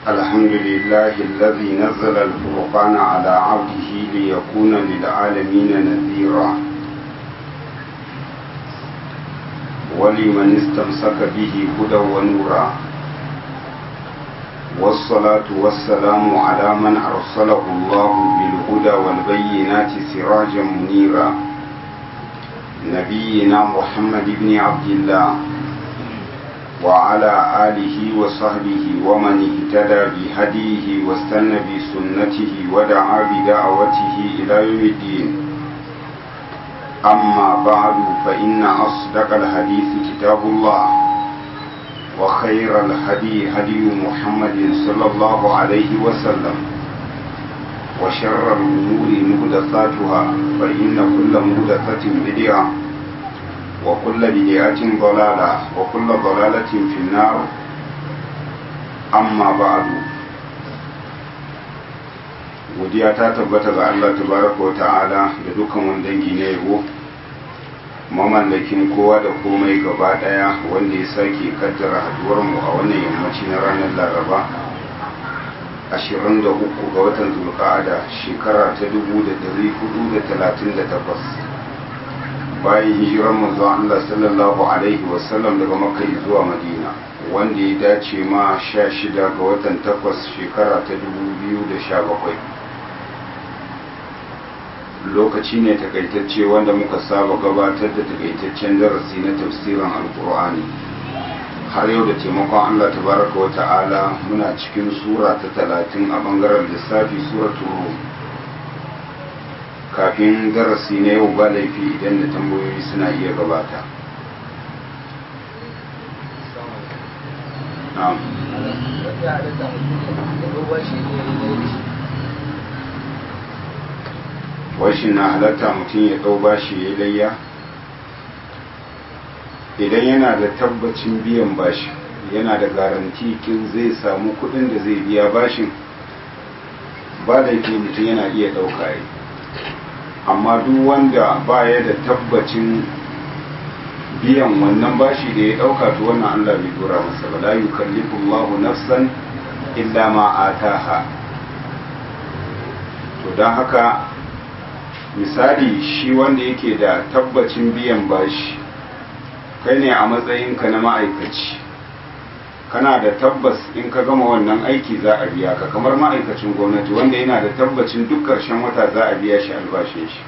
الحمد لله الذي نزل الفرقان على عبده ليكون للعالمين نذيرا ولمن استمسك به هدى ونورا والصلاة والسلام على من أرسله الله بالهدى والبينات سراجا منيرا نبينا محمد بن عبد الله وعلى آله وصحبه ومن اهتدى بهديه واستنى بسنته ودعا بدعوته إلى يوم الدين أما بعد فإن أصدق الحديث كتاب الله وخير الهدي هدي محمد صلى الله عليه وسلم وشر الأمور مهدثاتها فإن كل مهدثة بدعة وكل بدعة ضلالة وكل ضلالة في النار أما بعد godiya ta tabbata ga Allah tabaraka wa ta'ala da dukkan wani dangi na yabo mamallakin kowa da komai gaba daya wanda ya sake kaddara haduwar mu a wannan yammaci na ranar laraba 23 ga watan zulqa'ada shekara ta 1438 bayan hijirar manzo Allah sallallahu alaihi wasallam daga Makka zuwa Madina wanda ya dace ma 16 ga watan 8 shekara ta 2017 lokaci ne takaitacce wanda muka saba gabatar da takaitaccen darasi na tafsirin alkur'ani har yau da taimakon Allah tabaraka wa ta'ala muna cikin sura ta 30 a bangaren lissafi suratul rum kafin darasi na yau ba laifi idan da tambayoyi suna iya gabata washin na halatta mutum ya ɗau bashi ya layya idan yana da tabbacin biyan bashi yana da garanti kin zai samu kuɗin da zai biya bashin ba laifi mutum yana iya ɗauka yi amma duk wanda baya da tabbacin biyan wannan bashi da ya dauka to wannan Allah bai dora masa ba la yukallifu Allahu nafsan illa ma ataha to dan haka misali shi wanda yake da tabbacin biyan bashi kai ne a matsayinka na ma'aikaci kana da tabbas in ka gama wannan aiki za a biya ka kamar ma'aikacin gwamnati wanda yana da tabbacin duk ƙarshen wata za a biya shi albashin shi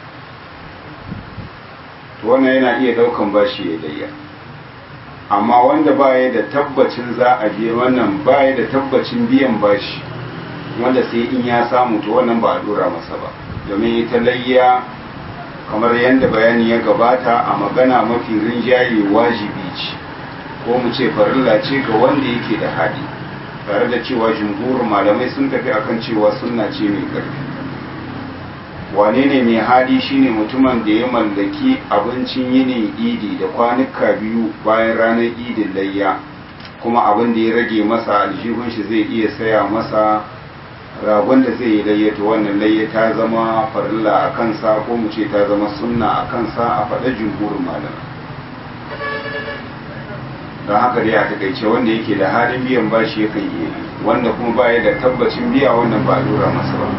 to wannan yana iya daukan bashi ya layya amma wanda baya da tabbacin za a biya wannan baya da tabbacin biyan bashi wanda sai in ya samu to wannan ba a dora masa ba domin ita layya kamar yadda bayani ya gabata a magana mafi rinjaye wajibi ce ko mu ce farilla ce ga wanda yake da hali tare da cewa jumhurin malamai sun tafi akan cewa sunna ce mai ƙarfi wane ne mai hali shine mutumin da ya mallaki abincin yinin idi da kwanuka biyu bayan ranar idin layya kuma abin da ya rage masa aljihun shi zai iya saya masa ragon da zai yi layya to wannan layya ta zama farilla a kansa ko mu ce ta zama sunna a kansa a faɗa jumhurin malamai don haka dai a takaice wanda yake da halin biyan bashi yakan iya wanda kuma baya da tabbacin biya wannan ba lura masa ba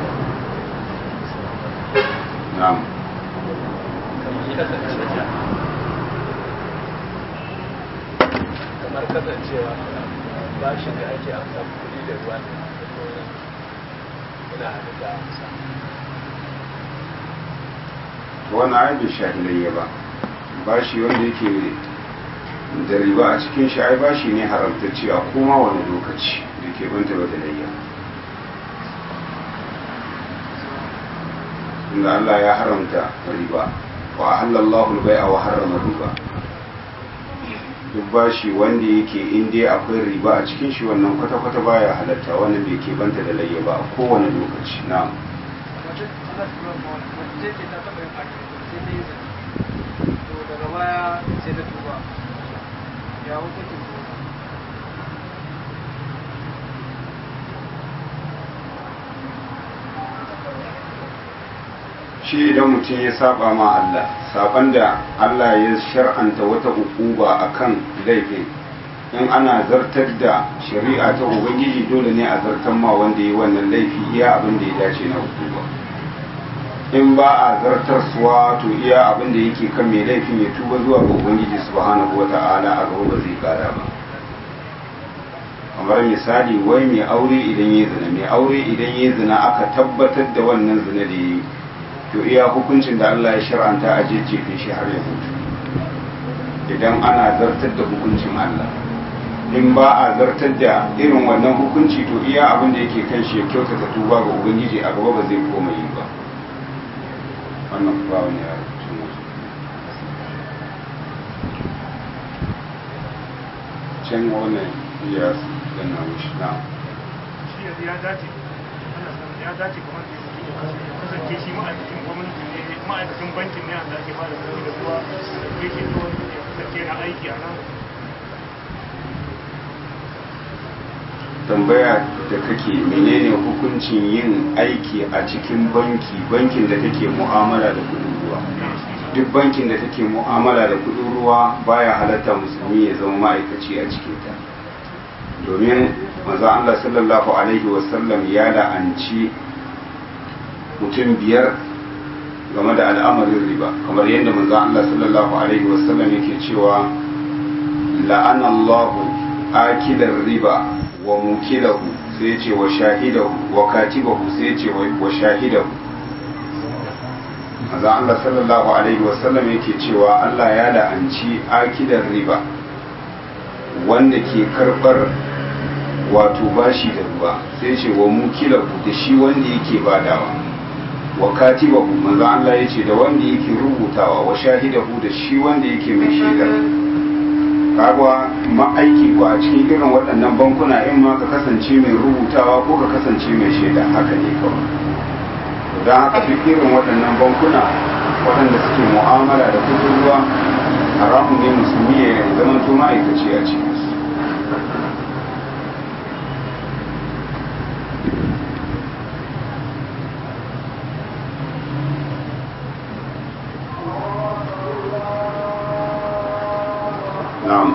na'am kamar kasancewa bashin da ake amsa kuɗi da ruwa ne ina hannun da amsa wannan ai bai shahilayya ba bashi wanda yake da riba a cikin shi ai bashi ne haramtacce a koma wani lokaci da ke banta ba da layya inda Allah ya haramta riba wa halallahu bai wa harrama riba duk bashi wanda yake in dai akwai riba a cikin shi wannan kwata-kwata baya halatta wannan bai ke banta da layya ba a kowane lokaci na'am daga baya sai ta tuba ya hukuncin shi idan mutum ya saba ma Allah saban da Allah ya shar'anta wata ukuba akan laifin in ana zartar da shari'a ta ubangiji dole ne a zartar ma wanda ya wannan laifi iya abin da ya dace na hukuma in ba a zartar suwa to iya abin da yake kan mai laifin ya tuba zuwa ga ubangiji subhanahu wata'ala a gaba ba zai kara ba kamar misali wai mai aure idan ya zina mai aure idan ya zina aka tabbatar da wannan zina da ya yi to iya hukuncin da Allah ya shar'anta a jejjefe shi har ya mutu idan ana zartar da hukuncin Allah in ba a zartar da irin wannan hukunci to iya abin da yake kan shi ya kyautata tuba ga ubangiji a gaba ba zai koma yi ba wannan ba wani ya can wannan ya dana wuce na shi yanzu ya dace ana san ya dace kamar da ya kasance shi ma'aikacin gwamnati ne ma'aikacin bankin ne da ake bada kuɗi da ruwa da ke shi to ya kasance na aiki a nan tambaya da kake menene hukuncin yin aiki a cikin banki bankin da take mu'amala da kudin ruwa duk bankin da take mu'amala da kudin ruwa baya halatta musulmi ya zama ma'aikaci a cikin ta domin maza Allah sallallahu alaihi wasallam ya la'anci mutum biyar game da al'amarin riba kamar yadda maza Allah sallallahu alaihi wasallam yake cewa la'anallahu akilar riba wa mukilahu sai ce wa shahidahu wa katibahu sai ce wa shahidahu maza Allah sallallahu alaihi wasallam yake cewa Allah ya la'anci akidar riba wanda ke karbar wato bashi da ruwa sai ce wa mukilahu da shi wanda yake badawa wa katibahu maza Allah ya ce da wanda yake rubutawa wa shahidahu da shi wanda yake mai shaidar kaga ma'aiki ko a cikin irin waɗannan bankuna in ma ka kasance mai rubutawa ko ka kasance mai shaida haka ne kawai don haka duk irin waɗannan bankuna waɗanda suke mu'amala da kudin ruwa haramun ne musulmi ya zama to ma'aikaci a cikin su na'am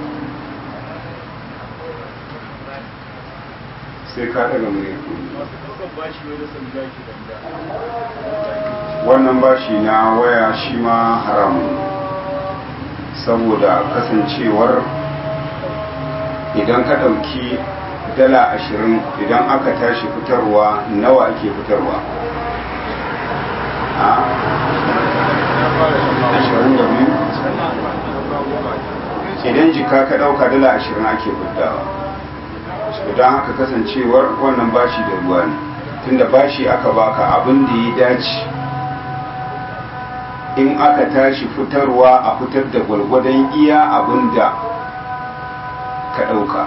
sai ka daga mai masu ɗaukar bashi wani sanda ke danda wannan bashi na waya shi ma haramun saboda kasancewar idan ka ɗauki dala ashirin idan aka tashi fitarwa nawa ake fitarwa a ashirin da biyu idan jika ka ɗauka dala ashirin ake fitawa don haka kasancewar wannan bashi da ruwa ne tunda bashi aka baka abin da ya dace in aka tashi fitarwa a fitar da gwalgwadon iya abin da ka ɗauka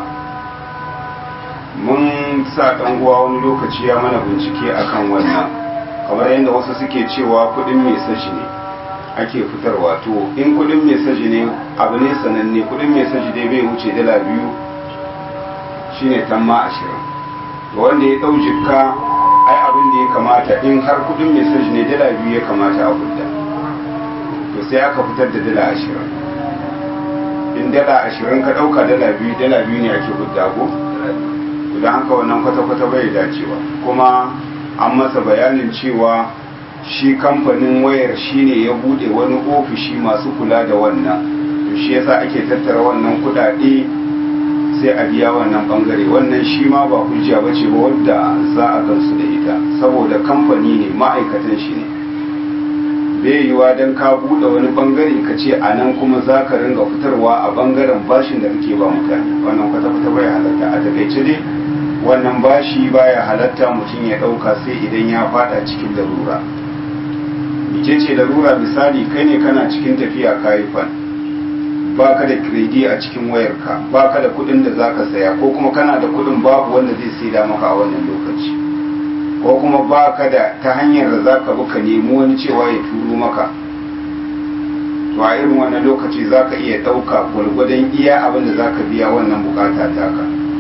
mun sa ɗan uwa wani lokaci ya mana bincike akan wannan kamar yadda wasu suke cewa kuɗin mai sashi ne ake fitarwa to in kuɗin mai sashi ne abu ne sananne kuɗin mai sashi dai bai wuce dala biyu shine tamma ashirin to wanda ya ɗau jikka ai abin da ya kamata in har kuɗin mai sashi ne dala biyu ya kamata a fita to sai aka fitar da dala ashirin in dala ashirin ka ɗauka dala biyu dala biyu ne ake fita ko don haka wannan kwata-kwata bai dacewa kuma an masa bayanin cewa shi kamfanin wayar shine ya bude wani ofishi masu kula da wannan to shi yasa ake tattara wannan kudade sai a biya wannan bangare wannan shi ma ba hujja ba ce ba wadda za a gansu da ita saboda kamfani ne ma'aikatan shi ne bai yiwa don ka bude wani bangare ka ce a nan kuma za ka ringa fitarwa a bangaren bashin da kake ba mutane wannan kwata-kwata bai halatta a takaice dai wannan bashi baya halatta mutum ya ɗauka sai idan ya fada cikin larura mice ce larura misali kai ne kana cikin tafiya kayi fan baka da kredi a cikin wayarka baka da kuɗin da zaka saya ko kuma kana da kuɗin babu wanda zai saida maka a wannan lokaci ko kuma baka da ta hanyar da zaka bi ka nemi wani cewa ya turo maka to a irin wannan lokaci zaka iya ɗauka gwargwadon iya abin da zaka biya wannan bukata taka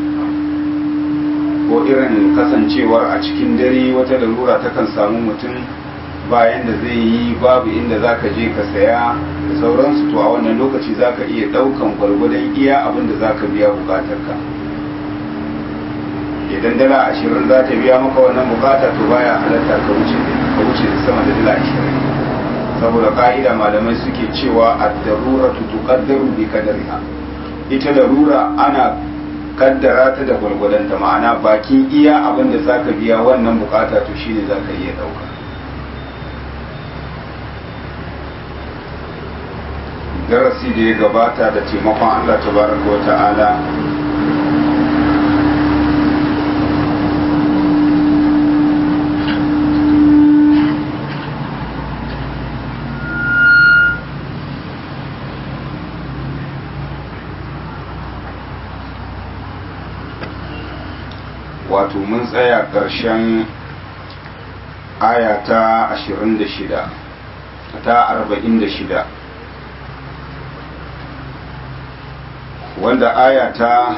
ko irin kasancewar a cikin dare wata larura takan samu mutum bayan da zai yi babu inda za ka je ka saya ka sauransu to a wannan lokaci za ka iya ɗaukan gwargwadon iya abin da za ka biya bukatarka idan dala ashirin za ta biya maka wannan bukata to baya halatta ka wuce ka wuce da sama da dala ashirin saboda ka'ida malamai suke cewa ad-darura tuqaddaru bi qadariha ita darura ana kaddara ta da gwargwadonta ma'ana bakin iya abin da zaka biya wannan bukata to shine zaka iya dauka darasi da ya gabata da taimakon Allah tabaraka wa ta'ala wato mun tsaya ƙarshen aya ta 26 ta 46 wanda aya ta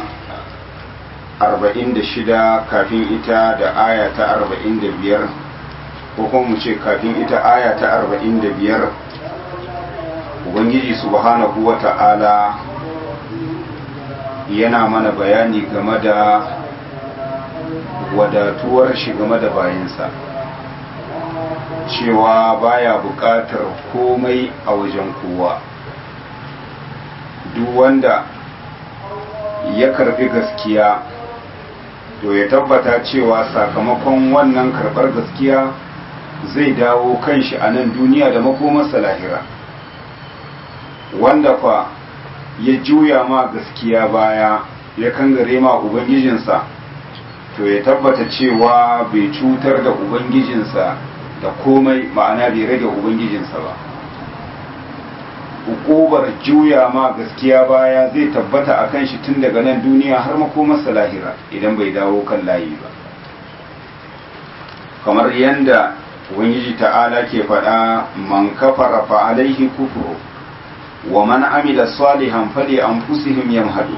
46 kafin ita da aya ta 45 ko kuma mu ce kafin ita aya ta 45 ubangiji subhanahu wa ta'ala yana mana bayani game da wadatuwar shi game da bayansa cewa baya buƙatar komai a wajen kowa duk wanda ya karbi gaskiya to ya tabbata cewa sakamakon wannan karɓar gaskiya zai dawo kanshi a nan duniya da makomarsa lahira wanda fa ya juya ma gaskiya baya ya kangare ma ubangijinsa to ya tabbata cewa bai cutar da ubangijinsa da komai ma'ana bai rage ubangijinsa ba hukubar juya ma gaskiya baya zai tabbata a kan shi tun daga nan duniya har makomarsa lahira idan bai dawo kan layi ba kamar yadda ubangiji ta'ala ke faɗa man kafara fa alaihi kufru wa man amila salihan fali anfusihim yamhadu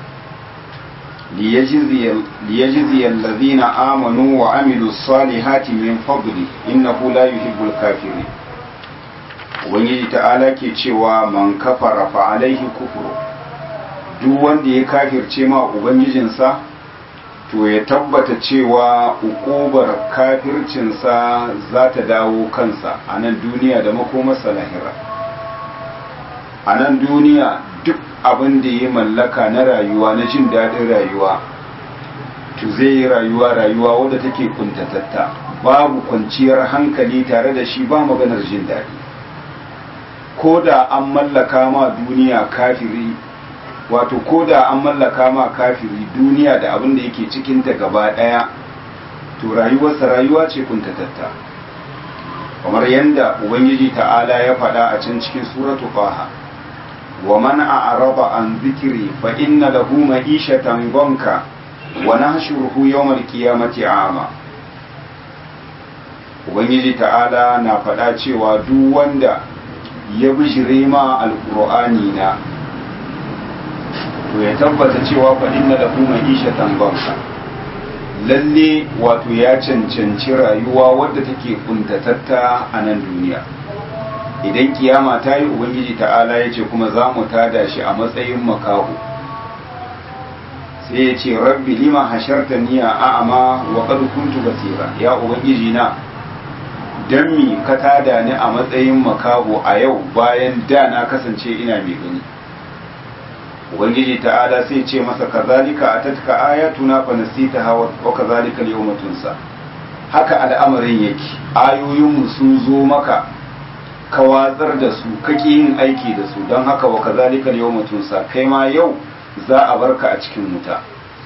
ليجزي الذين آمنوا وعملوا الصالحات من فضله إنه لا يحب الكافرين ubangiji ta'ala ke cewa man kafara fa alaihi kufru duk wanda ya kafirce ma ubangijinsa to ya tabbata cewa ukubar kafircinsa za ta dawo kansa a nan duniya da makomarsa lahira a nan duniya duk abin da ya mallaka na rayuwa na jin daɗin rayuwa to zai yi rayuwa rayuwa wadda take kuntatatta babu kwanciyar hankali tare da shi ba maganar jin daɗi ko da an mallaka ma duniya kafiri wato ko da an mallaka ma kafiri duniya da abin da yake cikinta gaba ɗaya to rayuwarsa rayuwa ce kuntatatta kamar yadda ubangiji ta'ala ya faɗa a can cikin suratu faha ومن أعرض عن ذكري فإن له معيشة ضنكا ونحشره يوم القيامة عاما Ubangiji ta'ala na faɗa cewa duk wanda ya bijire ma alƙur'ani na to ya tabbata cewa fa inna lahu ma'ishatan banka lalle wato ya cancanci rayuwa wadda take kuntatatta a nan duniya idan kiyama ta yi ubangiji ta'ala ya ce kuma za mu tada shi a matsayin makaho sai ya ce rabbi lima hasharta niya a'ama wa qad kuntu basira ya ubangiji na dan mi ka tada ni a matsayin makaho a yau bayan da na kasance ina mai gani ubangiji ta'ala sai ce masa kazalika atatka ayatuna fa nasitaha wa kazalika al-yawma tunsa haka al'amarin yake ayoyinmu sun zo maka ka watsar da su kake yin aiki da su don haka wa kazalika yawma tunsa kai ma yau za a barka a cikin wuta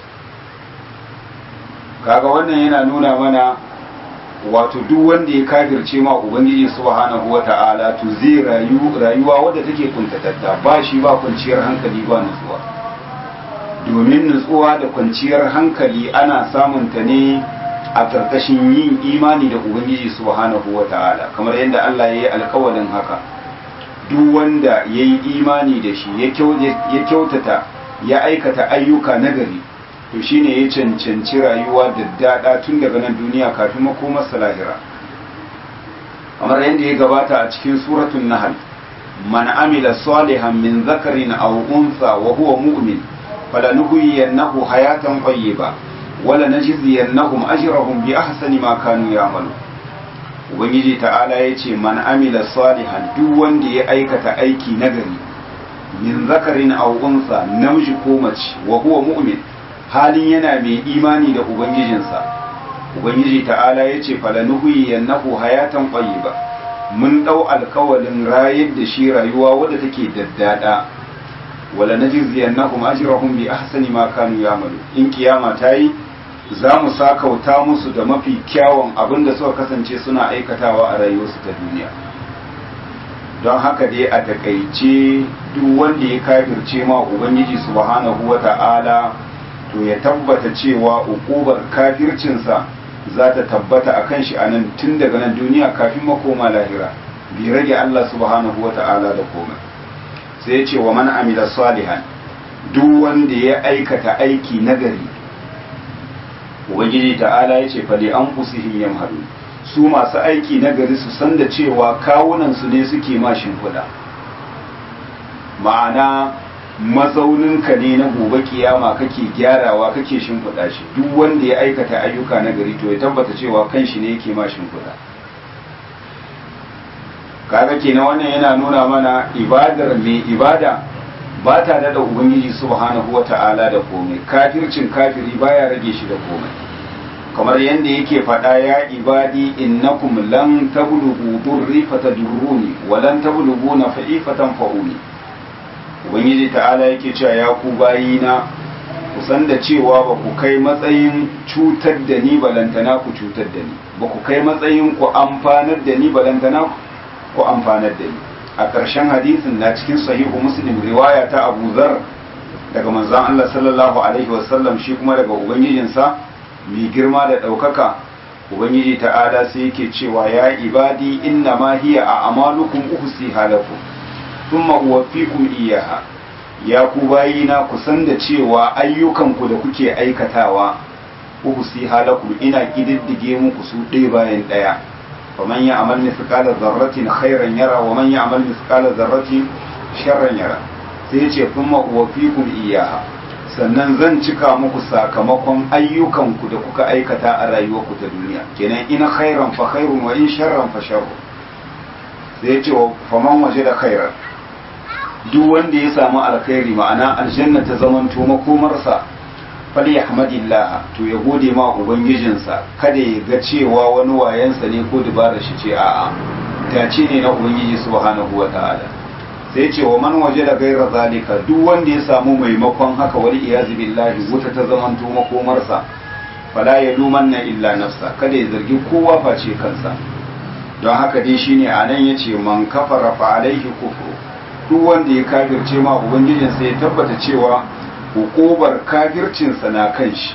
kaga wannan yana nuna mana wato duk wanda ya kafirce ma ubangiji subhanahu wata'ala to zai rayu rayuwa wadda take kuntatatta ba shi ba kwanciyar hankali ba nutsuwa domin nutsuwa da kwanciyar hankali ana samun ta ne a ƙarƙashin yin imani da ubangiji subhanahu wa ta'ala kamar yadda Allah ya yi alkawalin haka duk wanda ya yi imani da shi ya kyautata ya aikata ayyuka nagari to shine ya cancanci rayuwa da daɗa tun daga nan duniya kafin makomar lahira kamar yadda ya gabata a cikin suratun nahal man amila salihan min zakarin aw untha wa huwa mu'min falanuhyiyannahu hayatan tayyiba wala najziyannahum ajrahum bi ahsani ma kanu ya'malu ubangiji ta'ala yace man amila salihan duk wanda ya aikata aiki nagari min zakarin aw untha namiji ko mace wa huwa mu'min halin yana mai imani da ubangijinsa ubangiji ta'ala yace falanuhyiyannahu hayatan tayyiba mun ɗau alkawalin rayar da shi rayuwa wadda take daddada wala najziyannahum ajrahum bi ahsani ma kanu ya'malu in kiyama tayi za mu sakauta musu da mafi kyawun abin da suka kasance suna aikatawa a rayuwarsu ta duniya don haka dai a takaice duk wanda ya kafirce ma ubangiji subhanahu wata'ala to ya tabbata cewa ukubar kafircinsa za ta tabbata a kan shi a nan tun daga nan duniya kafin makoma lahira bi rage Allah subhanahu wa ta'ala da komai sai ya ce wa man amila salihan duk wanda ya aikata aiki nagari ubangiji ta'ala ya ce fali an fusihim yamhadu su masu aiki nagari su san da cewa kawunan su ne suke ma shimfiɗa ma'ana mazauninka ne na gobe kiyama kake gyarawa kake shimfiɗa shi duk wanda ya aikata ayyuka na gari to ya tabbata cewa kan shi ne yake ma shimfiɗa kaga kenan wannan yana nuna mana ibadar mai ibada ba ta da ubangiji subhanahu wata'ala da komai kafircin kafiri baya rage shi da komai kamar yadda yake faɗa ya ibadi innakum lan tablughu durri fatadurruni wa lan tablughu nafa'i fatanfa'uni ubangiji ta'ala yake cewa ya ku bayina ku san da cewa ba ku kai matsayin cutar da ni balantana ku cutar da ni ba ku kai matsayin ku amfanar da ni balantana ku amfanar da ni a ƙarshen hadisin na cikin sahihu muslim riwaya ta abu zar daga manzon Allah sallallahu alaihi wasallam shi kuma daga ubangijinsa mai girma da ɗaukaka ubangiji ta'ala sai yake cewa ya ibadi inna ma hiya a amalukum uhsiha lakum thumma uwaffikum iyaha ya ku bayina ku san da cewa ayyukanku da kuke aikatawa uhsi halakum ina kididdige muku su ɗaya bayan ɗaya faman ya amal mithqala dharratin khairan yara wa man ya amal mithqala dharratin sharran yara sai yace thumma uwaffikum iyaha sannan zan cika muku sakamakon ayyukanku da kuka aikata a rayuwarku ta duniya kenan in khairan fa khairun wa in sharran fa sharrun sai yace faman waje da khairan duk wanda ya samu alkhairi ma'ana aljanna ta zamanto makomarsa fali yahmadillah to ya gode ma ubangijinsa kada ya ga cewa wani wayansa ne ko dubara shi ce a'a dace ne na ubangiji subhanahu wata'ala sai ce wa man waje da gaira zalika duk wanda ya samu maimakon haka wani iyazu billahi wuta ta zamanto makomarsa fala ya lumanna illa nafsa kada ya zargi kowa face kansa don haka dai shine anan yace man kafara fa alaihi kufru duk wanda ya kafirce ma ubangijinsa ya tabbata cewa hukubar kafircinsa na kan shi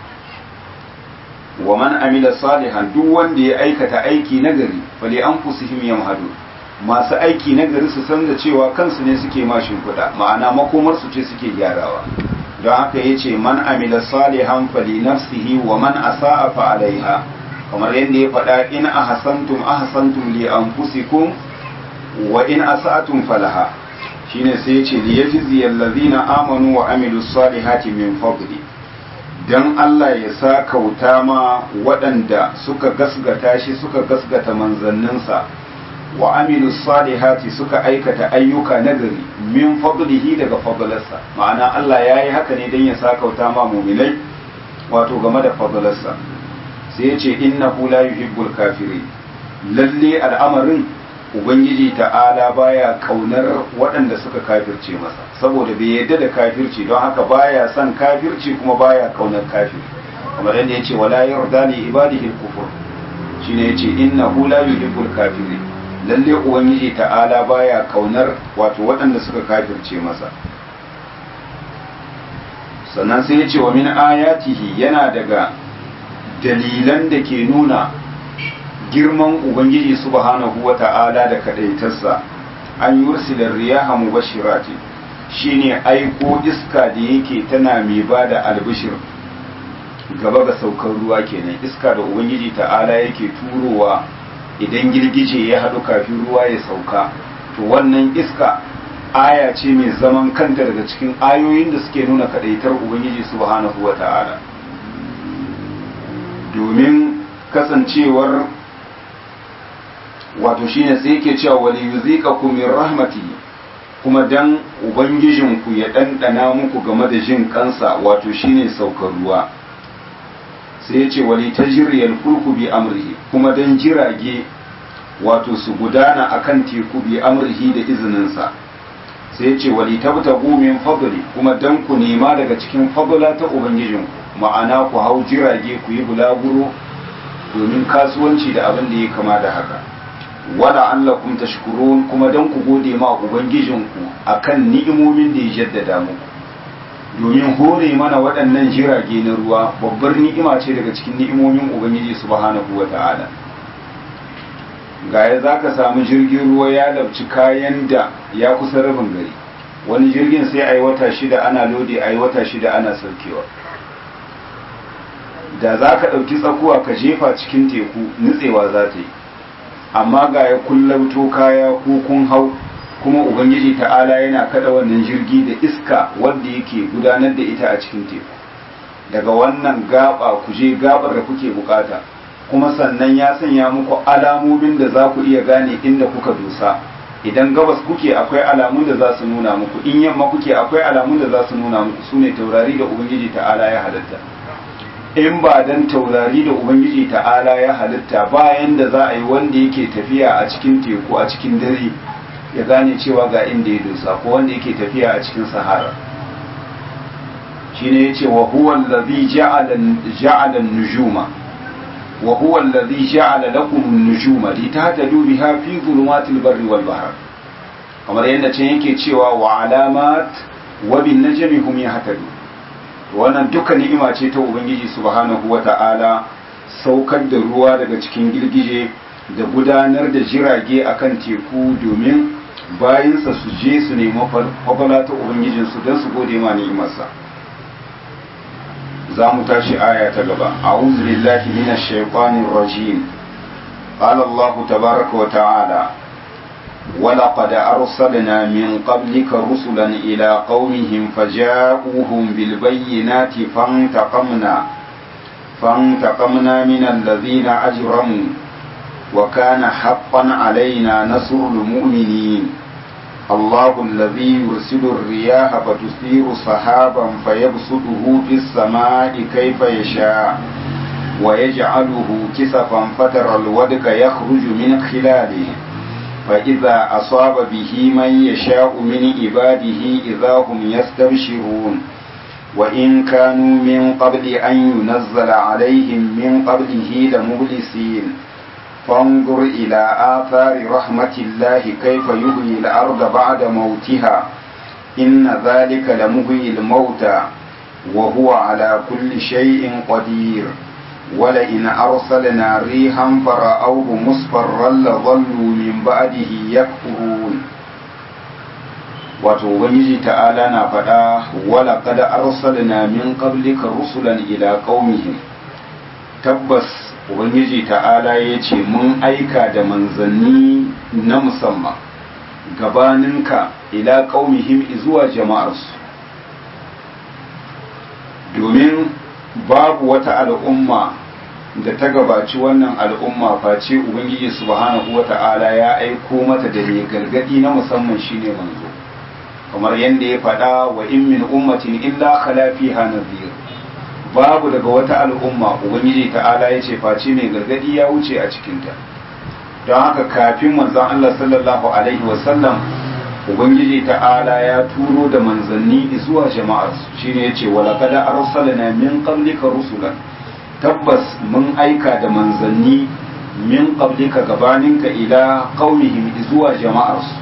wa man amila salihan duk wanda ya aikata aiki nagari fali an fusihim yamhadu masu aiki nagari su san da cewa kansu ne suke ma shimfiɗa ma'ana makomar su ce suke gyarawa don haka ya ce man amila salihan fali nafsihi wa man asa'a fa alaiha kamar yadda ya faɗa in ahsantum ahsantum li anfusikum wa in asa'tum falaha shine sai yace li yajzi allazina amanu wa amilu salihati min fadli dan Allah ya sa kauta ma waɗanda suka gasgata shi suka gasgata manzanninsa wa amilu salihati suka aikata ayyuka nagari min fadlihi daga fadlarsa ma'ana Allah ya yi haka ne dan ya sa kauta ma mu'minai wato game da fadlarsa sai yace innahu la yuhibbul kafirin lalle al'amarin ubangiji ta'ala baya kaunar waɗanda suka kafirce masa saboda bai yadda da kafirci don haka baya son kafirci kuma baya kaunar kafir kamar yadda yace wala yarda li ibadihi al-kufur shine yace innahu la yuhibbul kafirin lalle ubangiji ta'ala baya kaunar wato waɗanda suka kafirce masa sannan sai yace wa min ayatihi yana daga dalilan da ke nuna girman ubangiji subhanahu wa ta'ala da kadaitarsa an yursilar riyaha mubashirati shine aiko iska da yake tana mai ba da albishir gaba ga saukar ruwa kenan iska da ubangiji ta'ala yake turowa idan girgije ya haɗu kafin ruwa ya sauka to wannan iska aya ce mai zaman kanta daga cikin ayoyin da suke nuna kadaitar ubangiji subhanahu wa ta'ala domin kasancewar wato shine sai yake cewa wali yuziqakum min rahmati kuma dan ubangijinku ya ɗanɗana muku game da jin kansa wato shine saukar ruwa sai ya ce wali tajriyal fulku bi amrihi kuma dan jirage wato su gudana akan teku bi amrihi da izininsa sai ya ce wali tabtagu min fadli kuma dan ku nema daga cikin fadla ta ubangijinku ma'ana ku hau jirage ku yi bulaguro domin kasuwanci da abin da ya kama da haka wala allakum tashkurun kuma dan ku gode ma ubangijinku akan ni'imomin da ya jaddada muku domin hore mana waɗannan jirage na ruwa babbar ni'ima ce daga cikin ni'imomin ubangiji subhanahu wata'ala gaya za ka samu jirgin ruwa ya labci kayan da ya kusa rabin gari wani jirgin sai a yi wata shida ana lodi a yi wata shida ana saukewa da za ka ɗauki tsakuwa ka jefa cikin teku nutsewa za ta yi amma ga ya kullauto kaya ko kun hau kuma ubangiji ta'ala yana kada wannan jirgi da iska wanda yake gudanar da ita a cikin teku daga wannan gaba ku je gabar da kuke bukata kuma sannan ya sanya muku alamomin da za ku iya gane inda kuka dosa idan gabas kuke akwai alamun da za su nuna muku in yamma kuke akwai alamun da za su nuna muku su ne taurari da ubangiji ta'ala ya halatta in ba dan taurari da ubangiji ta'ala ya halitta bayan da za a yi wanda yake tafiya a cikin teku a cikin dare ya gane cewa ga inda ya dosa ko wanda yake tafiya a cikin sahara shine yace wa huwa allazi ja'ala ja'ala an-nujuma wa huwa allazi ja'ala lakum an-nujuma litahtadu biha fi dhulumatil barri wal bahr kamar yadda can yake cewa wa alamat wa bin najmi hum yahtadun wannan duka ni'ima ce ta ubangiji subhanahu wata'ala saukar da ruwa daga cikin girgije da gudanar da jirage akan teku domin bayinsa su je su nemi fafala ta ubangijinsu don su gode ma ni'imarsa za mu tashi aya ta gaba a'udhu billahi minash shaitanir rajim qala allah tabaaraka wa ta'ala ولقد أرسلنا من قبلك رسلا إلى قومهم فجاءوهم بالبينات فانتقمنا فانتقمنا من الذين أجرموا وكان حقا علينا نصر المؤمنين الله الذي يرسل الرياح فتثير سحابا فيبسطه في السماء كيف يشاء ويجعله كسفا فترى الودك يخرج من خلاله فإذا أصاب به من يشاء من عباده إذا هم يستبشرون وإن كانوا من قبل أن ينزل عليهم من قبله لمبلسين فانظر إلى آثار رحمة الله كيف يحيي الأرض بعد موتها إن ذلك لمحيي الموتى وهو على كل شيء قدير ولئن أرسلنا ريحا فرأوه مصفرا لظلوا من بعده يكفرون wato ubangiji ta'ala na faɗa wala kada arsalna min qablika rusulan ila qaumihim tabbas ubangiji ta'ala ya ce mun aika da manzanni na musamman gabaninka ila qaumihim zuwa jama'arsu domin babu wata al'umma da ta gabaci wannan al'umma face ubangiji subhanahu wata'ala ya aiko mata da mai gargadi na musamman shine manzo kamar yadda ya faɗa wa in min ummatin illa khala fiha nadhir babu daga wata al'umma ubangiji ta'ala ya ce face mai gargadi ya wuce a cikinta don haka kafin manzon Allah sallallahu alaihi wasallam ubangiji ta'ala ya turo da manzanni zuwa jama'ar shine yace wala qad arsalna min qablika rusulan tabbas mun aika da manzanni min qablika gabaninka ila qaumihim zuwa jama'ar su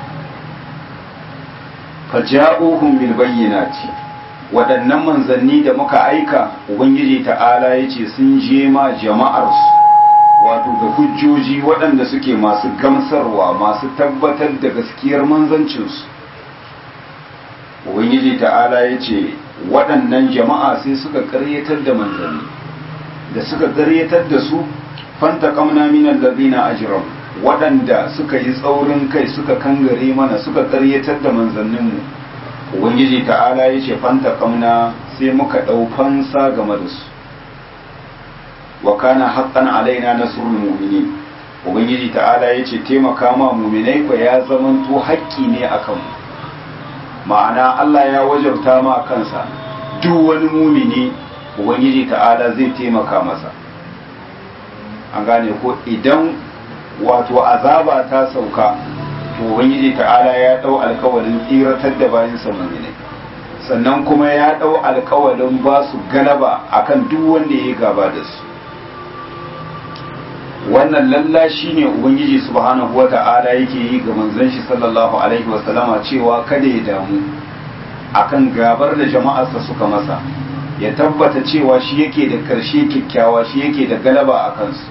faja'uhum bil bayyinati waɗannan manzanni da muka aika ubangiji ta'ala yace sun je ma jama'ar su wato da hujjoji waɗanda suke masu gamsarwa masu tabbatar da gaskiyar manzancinsu ubangiji ta'ala ya ce waɗannan jama'a sai suka ƙaryatar da manzanni da suka ƙaryatar da su fanta kamna minan lazina ajiram waɗanda suka yi tsaurin kai suka kangare mana suka ƙaryatar da manzanninmu ubangiji ta'ala ya ce fanta kamna sai muka ɗau fansa game da su wa kana haqqan alaina nasrul mu'minin ubangiji ta'ala ya ce taimaka ma mu'minai ko ya zamanto haƙƙi ne akan mu ma'ana Allah ya wajabta ma kansa duk wani mumini ubangiji ta'ala zai taimaka masa an gane ko idan wato azaba ta sauka to ubangiji ta'ala ya dau alkawarin tsiratar da bayan sa mu'minai sannan kuma ya dau alkawarin ba su galaba akan duk wanda ya gaba da su wannan lalla shine ubangiji subhanahu wata'ala yake yi ga manzon shi sallallahu alaihi wasallama cewa kada ya damu akan gabar da jama'arsa suka masa ya tabbata cewa shi yake da karshe kyakkyawa shi yake da galaba a kansu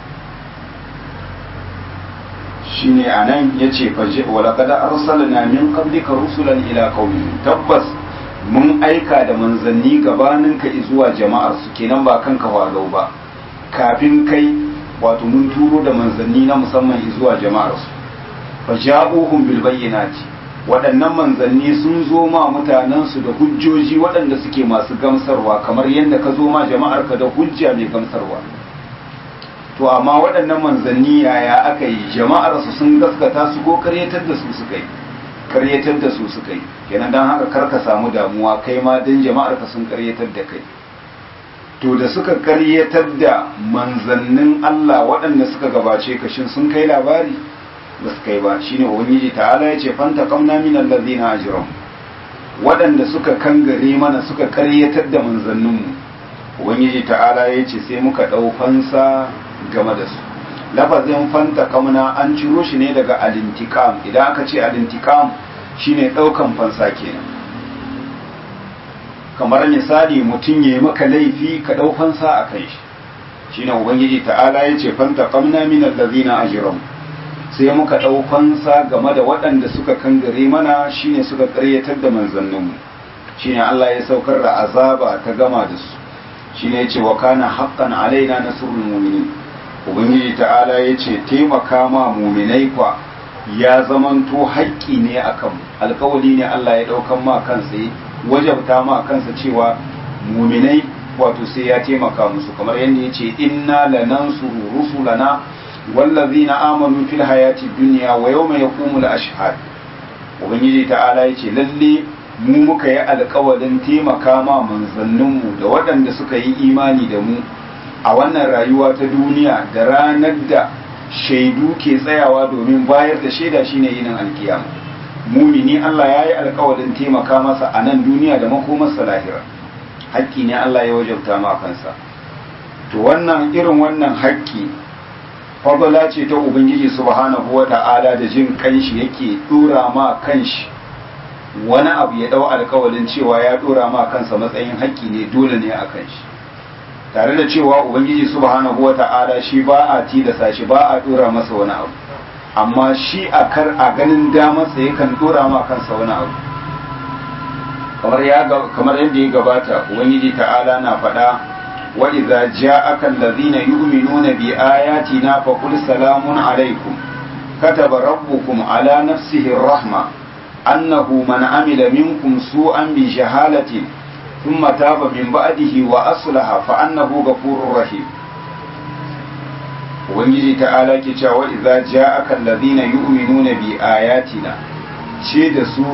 shine anan yace faje wala kada arsalna min qablika rusulan ila qaumihim tabbas mun aika da manzanni gabaninka zuwa jama'ar su kenan ba kanka walau ba kafin kai wato mun turo da manzanni na musamman zuwa jama'ar su faja'uhum bil bayyinati waɗannan manzanni sun zo ma mutanensu da hujjoji waɗanda suke masu gamsarwa kamar yadda ka zo ma jama'arka da hujja mai gamsarwa to amma waɗannan manzanni yaya aka yi jama'arsu sun gaskata su ko karyatar da su suka yi karyatar da su suka yi kenan don haka karka samu damuwa kai ma don jama'arka sun karyatar da kai to da suka karyatar da manzannin Allah waɗanda suka gabace ka shin sun kai labari ba su kai ba shine ubangiji ta'ala ya ce fanta kamna min allazina ajram waɗanda suka kangare mana suka karyatar da manzanninmu ubangiji ta'ala ya ce sai muka ɗau fansa game da su lafazin fanta kamna an ciro shi ne daga alintikam idan aka ce alintikam shine ɗaukan fansa kenan kamar misali mutum ya yi maka laifi ka ɗau fansa a kai shi shine ubangiji ta'ala ya ce fanta kamna min allazina ajram sai muka ɗau fansa game da waɗanda suka kangare mana shine suka ƙaryatar da manzanninmu shine Allah ya saukar da azaba ta gama da su shine ya ce wa kana haqqan alaina nasrul mu'minin ubangiji ta'ala ya ce taimaka ma mu'minai kwa ya zamanto haƙƙi ne akan alƙawari ne Allah ya ɗaukan ma kansa wajabta ma kansa cewa mu'minai wato sai ya taimaka musu kamar yadda ya ce inna lanansuru rusulana والذين آمنوا في الحياة الدنيا ويوم يقوم الأشهاد ubangiji ta'ala ya ce lalle mu muka yi alkawalin taimaka ma manzanninmu da waɗanda suka yi imani da mu a wannan rayuwa ta duniya da ranar da shaidu ke tsayawa domin bayar da shaida shine yinin alkiyama mumini Allah ya yi alkawalin taimaka masa a nan duniya da makomarsa lahira haƙƙi ne Allah ya wajabta ma kansa to wannan irin wannan haƙƙi fadala ce ta ubangiji subhanahu wa ta'ala da jin kanshi yake dora ma kanshi wani abu ya dau alkawalin cewa ya dora ma kansa matsayin haƙƙi ne dole ne a kanshi tare da cewa ubangiji subhanahu wa ta'ala shi ba a tilasa shi ba a dora masa wani abu amma shi a kar a ganin damarsa yakan dora ma kansa wani abu kamar ya kamar yadda ya gabata ubangiji ta'ala na faɗa وإذا جاءك الذين يؤمنون بآياتنا فقل سلام عليكم كتب ربكم على نفسه الرحمة أنه من عمل منكم سوءا بجهالة ثم تاب من بعده وأصلح فأنه غفور رحيم ubangiji ta'ala ke cewa idza ja'aka alladhina yu'minuna bi ayatina ce da su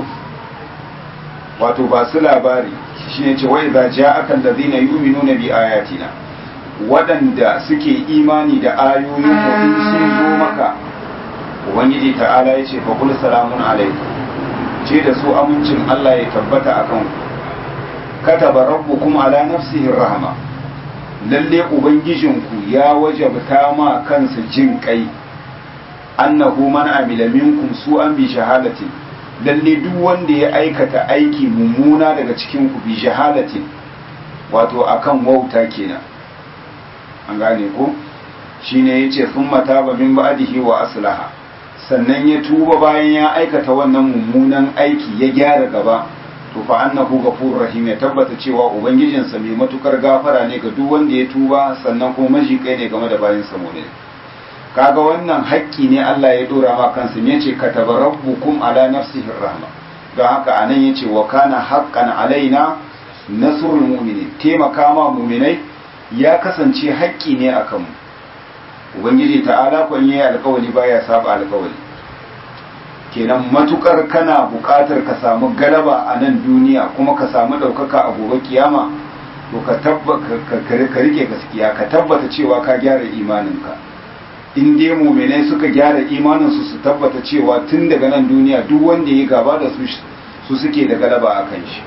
wato ba su labari shine ce wai za ja akan da zina yuminuna bi ayatina waɗanda suke imani da ayoyin mu sun zo maka ubangiji ta'ala ya ce fa kul salamun alaikum ce da su amincin Allah ya tabbata akan ku kataba rabbukum ala nafsihi rahma lalle ubangijinku ya wajabta ma kansa jin kai annahu man amila minkum su'an bi shahadatin lalle duk wanda ya aikata aiki mummuna daga cikin ku bi jahalatin wato akan wauta kenan an gane ko shine yace thumma taba min ba'dihi wa aslaha sannan ya tuba bayan ya aikata wannan mummunan aiki ya gyara gaba to fa annahu ghafurur rahim ya tabbata cewa ubangijinsa mai matukar gafara ne ga duk wanda ya tuba sannan kuma majikai ne game da bayan sa ne kaga wannan haƙƙi ne Allah ya dora ma kansa ne yace kataba rabbukum ala nafsihi rahma don haka anan yace wa kana haqqan alaina nasrul mu'minin taimaka ma mu'minai ya kasance haƙƙi ne akan mu ubangiji ta'ala kun yi alƙawari baya saba alƙawari kenan matukar kana buƙatar ka samu galaba a nan duniya kuma ka samu ɗaukaka a gobe kiyama to ka tabbata ka rike gaskiya ka tabbata cewa ka gyara imaninka in dai muminai suka gyara imaninsu su tabbata cewa tun daga nan duniya duk wanda ya gaba da su su suke da galaba a kan shi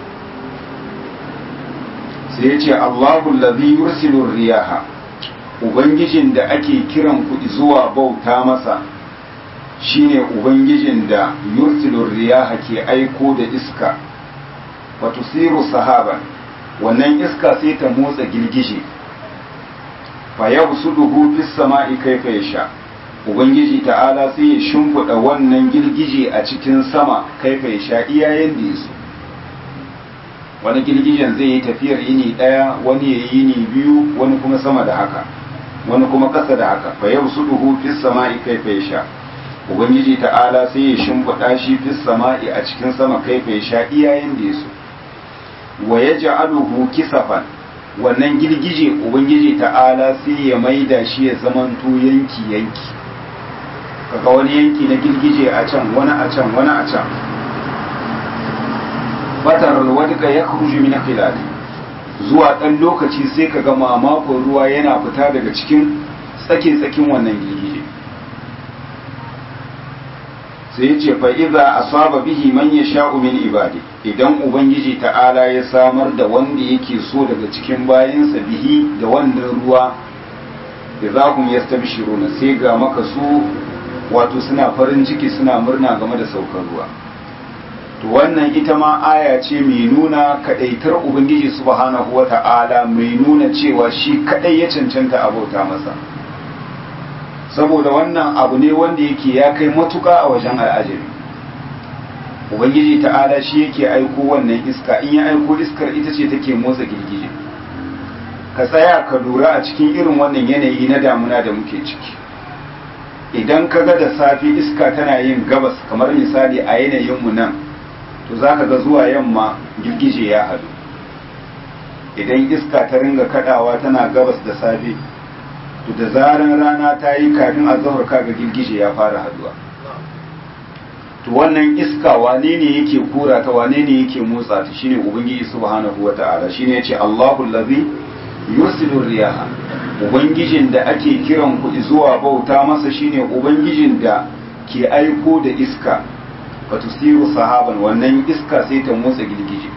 sai ya ce Allahu allazi yursilu riyaha ubangijin da ake kiran ku zuwa bauta masa shine ubangijin da yursilu riyaha ke aiko da iska wa tusiru sahaban wannan iska sai ta motsa girgije fa yabsuduhu fis sama'i kaifa yasha ubangiji ta'ala sai ya shimfiɗa wannan girgije a cikin sama kaifa yasha iyayen da yaso wani girgijen zai yi tafiyar yini ɗaya wani ya yi yini biyu wani kuma sama da haka wani kuma ƙasa da haka fa yabsuduhu fis sama'i kaifa yasha ubangiji ta'ala sai ya shimfiɗa shi fis sama'i a cikin sama kaifa yasha iyayen da yaso wa ya ja'aluhu kisafan wannan girgije ubangiji ta'ala sai ya maida shi ya zamanto yanki yanki kaga wani yanki na girgije a can wani a can wani a can fatar alwadka ya khruju min khilali zuwa dan lokaci sai kaga mamakon ruwa yana fita daga cikin tsakin tsakin wannan girgije sai ya ce fa iza asaba bihi man yasha'u min ibadi idan ubangiji ta'ala ya samar da wanda yake so daga cikin bayansa bihi da wannan ruwa da za ku yastabshiruna sai ga maka su wato suna farin ciki suna murna game da saukar ruwa to wannan ita ma aya ce mai nuna kadaitar ubangiji subhanahu wata'ala mai nuna cewa shi kadai ya cancanta abauta masa saboda wannan abu ne wanda yake ya kai matuka a wajen al'ajabi ubangiji ta'ala shi yake aiko wannan iska in ya aiko iskar ita ce take motsa girgije ka tsaya ka lura a cikin irin wannan yanayi na damuna da muke ciki idan ka ga da safe iska tana yin gabas kamar misali a yanayinmu nan to za ka ga zuwa yamma girgije ya hadu idan iska ta ringa kadawa tana gabas da safe to da zaran rana ta yi kafin azahar kaga girgije ya fara haduwa to wannan iska wane ne yake kura ta wane ne yake motsa ta shine ubangiji subhanahu wata'ala shine yace Allahu allazi yursilu riyaha ubangijin da ake kiran ku zuwa bauta masa shine ubangijin da ke aiko da iska fatusiru sahaban wannan iska sai ta motsa girgije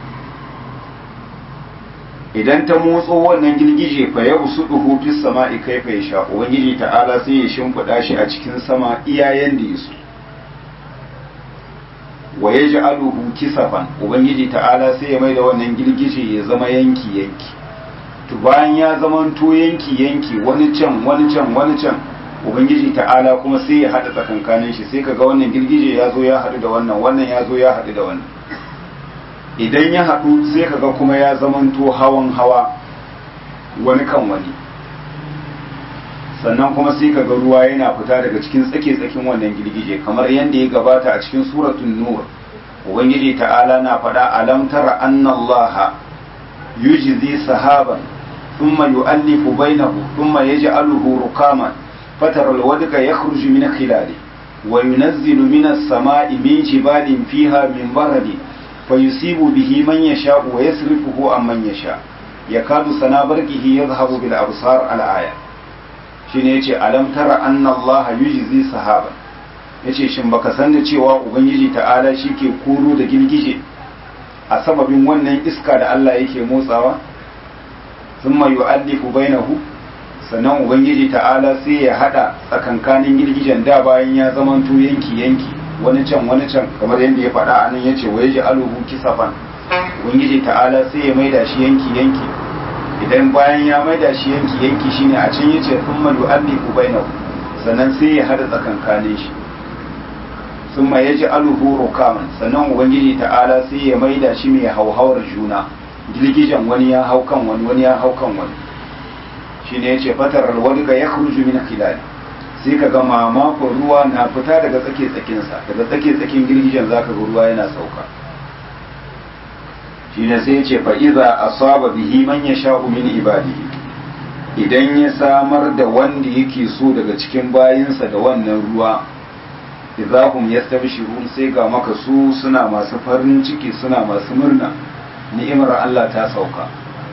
idan ta motso wannan girgije fa yau su duhu fis sama'i kaifa yasha ubangiji ta'ala sai ya shimfiɗa shi a cikin sama iyayen da yaso wa yaj'aluhu kisafan ubangiji ta'ala sai ya mai da wannan girgije ya zama yanki yanki to bayan ya zama to yanki yanki wani can wani can wani can ubangiji ta'ala kuma sai ya hada tsakankanin shi sai kaga wannan girgije ya zo ya haɗu da wannan wannan ya zo ya haɗu da wannan idan ya haɗu sai kaga kuma ya zamanto hawan hawa wani kan wani sannan kuma sai kaga ruwa yana fita daga cikin tsake-tsakin wannan girgije kamar yadda ya gabata a cikin suratun nur ubangiji ta'ala na faɗa alam tara annallaha yujzi sahaban thumma yu'allifu bainahu thumma yaj'aluhu rukaman fatara alwadqa yakhruju min khilali wa yunazzilu minas sama'i min jibalin fiha min baradin فيصيب به من يشاء ويصرفه عن من يشاء يكاد سنا برقه يذهب بالابصار الآية shine yace alam tara anna Allah yujzi sahaba yace shin baka san da cewa ubangiji ta'ala shike koro da girgije a sababin wannan iska da Allah yake motsawa thumma yu'allifu bainahu sannan ubangiji ta'ala sai ya hada tsakankanin girgijen da bayan ya zamanto yanki yanki wani can wani can kamar yadda ya faɗa a nan ya ce wa ya ji aluhu kisafan ubangiji ta'ala sai ya maida shi yanki yanki idan bayan ya maida shi yanki yanki shine a can ya ce sun malu alliku bainahu sannan sai ya hada tsakankanin shi sun ma ya ji aluhu rukaman sannan ubangiji ta'ala sai ya maida shi mai hauhawar juna girgijen wani ya hau kan wani wani ya hau kan wani shine ya ce fatar alwadga ya khruju min khilali sai ka ga mamakon ruwa na fita daga tsake tsakinsa daga tsake tsakin girgijen za ka ga ruwa yana sauka shi ne sai ce fa'iza a saba bihi man ya sha min ibadihi idan ya samar da wanda yake so daga cikin bayinsa da wannan ruwa idahum yastabshirun sai ga maka su suna masu farin ciki suna masu murna ni'imar Allah ta sauka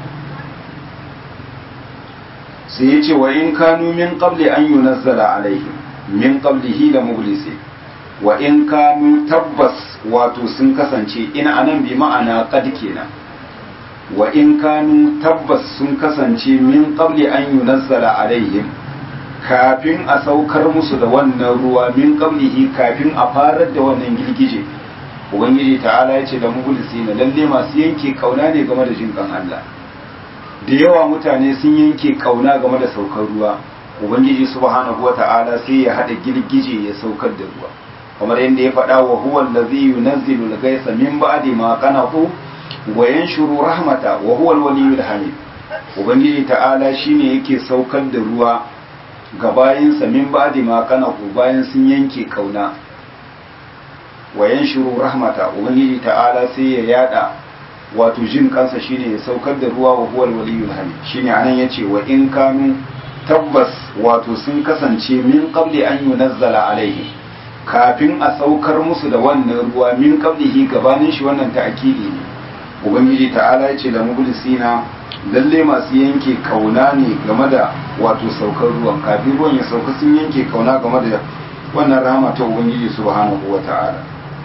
sai yace wa in kanu min qabli an yunazzala alaihim min qablihi la mublisi wa in kanu tabbas wato sun kasance in anan bi ma'ana qad kenan wa in kanu tabbas sun kasance min qabli an yunazzala alaihim kafin a saukar musu da wannan ruwa min qablihi kafin a farar da wannan girgije ubangiji ta'ala ya ce da mugulisi na lalle masu yanke kauna ne game da jinkan Allah da yawa mutane sun yanke kauna game da saukar ruwa ubangiji subhanahu wa ta'ala sai ya hada girgije ya saukar da ruwa kamar yadda ya faɗa wa huwa allazi yunazzilu al-ghaytha min ba'di ma qanatu wa yanshuru rahmata wa huwa al-waliyyul hamid ubangiji ta'ala shine yake saukar da ruwa ga bayinsa min ba'di ma qanatu bayan sun yanke kauna wa yanshuru rahmata ubangiji ta'ala sai ya yada wato jin kansa shine ya saukar da ruwa wa huwa al-waliyyul hamid shine anan yace wa in kanu tabbas wato sun kasance min qabli an yunazzala alaihim kafin a saukar musu da wannan ruwa min qablihi gabanin shi wannan ta'kidi ne ubangiji ta'ala ya ce da mublisina lalle masu yanke kauna ne game da wato saukar ruwan kafin ruwan ya sauka sun yanke kauna game da wannan rahama ta ubangiji subhanahu wa ta'ala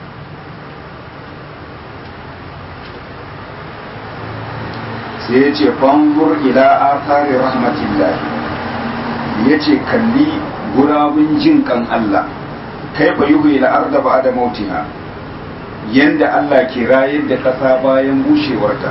sai ya ce fangur ila athari rahmatillah ya ce kalli gurabun jin kan Allah kaifa yuhi al-arda ba'da mautiha yanda Allah ke rayar da ƙasa bayan bushewarta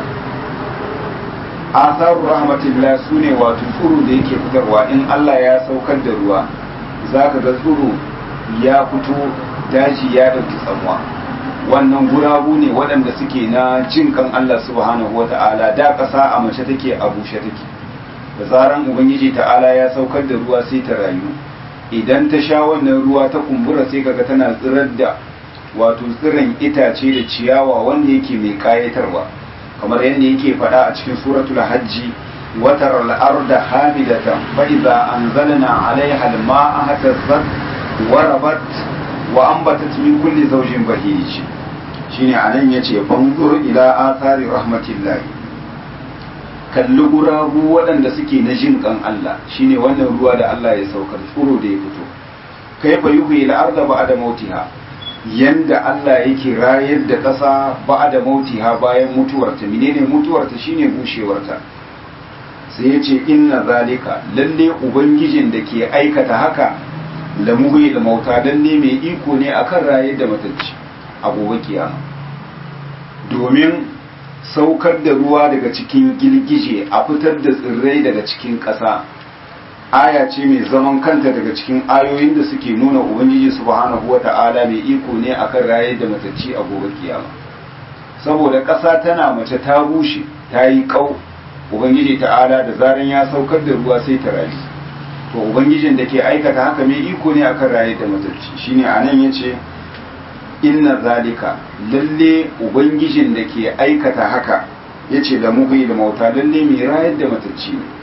asaru rahmatillah sune wato tsuru da yake fitarwa in Allah ya saukar da ruwa zaka ga tsuru ya fito daji ya dauki tsamuwa wannan gurabu ne waɗanda suke na jin kan Allah subhanahu wata'ala da ƙasa a mace take a bushe take da zaran ubangiji ta'ala ya saukar da ruwa sai ta rayu idan ta sha wannan ruwa ta kumbura sai kaga tana tsirar da wato tsirin itace da ciyawa wanda yake mai kayatarwa kamar yadda yake faɗa a cikin suratul hajji watar al'arda hamidatan fa idza anzalna 'alayha al-ma'a hatazzat wa rabat wa anbatat min kulli zawjin bahij shine anan yace fanzur ila athari rahmatillahi kalli gurabu waɗanda suke na jin kan Allah shine wannan ruwa da Allah ya saukar tsuro da ya fito kaifa yuhyi al-arda ba'da mautiha yanda Allah yake rayar da ƙasa ba da mautiha bayan mutuwarta menene mutuwarta shine bushewarta sai ya ce inna zalika lalle ubangijin da ke aikata haka la muhi da mauta lalle mai iko ne akan rayar da matacci a gobe kiyama domin saukar da ruwa daga cikin girgije a fitar da tsirrai daga cikin ƙasa aya ce mai zaman kanta daga cikin ayoyin da suke nuna ubangiji subhanahu wata'ala mai iko ne akan raye da matacci a gobe kiyama saboda ƙasa tana mace ta bushe ta yi ƙau ubangiji ta'ala da zaran ya saukar da ruwa sai ta rayu to ubangijin da ke aikata haka mai iko ne akan raye da matacci shine anan yace inna zalika lalle ubangijin da ke aikata haka yace da muhi da mauta lalle mai rayar da matacci ne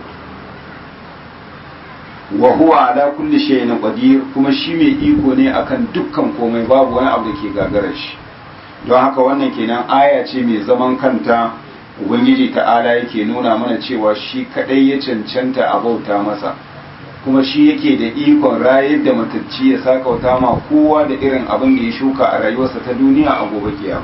wa huwa ala kulli shay'in qadir kuma shi mai iko ne akan dukkan komai babu wani abu da ke gagarar shi don haka wannan kenan aya ce mai zaman kanta ubangiji ta'ala yake nuna mana cewa shi kadai ya cancanta a bauta masa kuma shi yake da ikon rayar da matacci ya sakauta ma kowa da irin abin da ya shuka a rayuwarsa ta duniya a gobe kiyama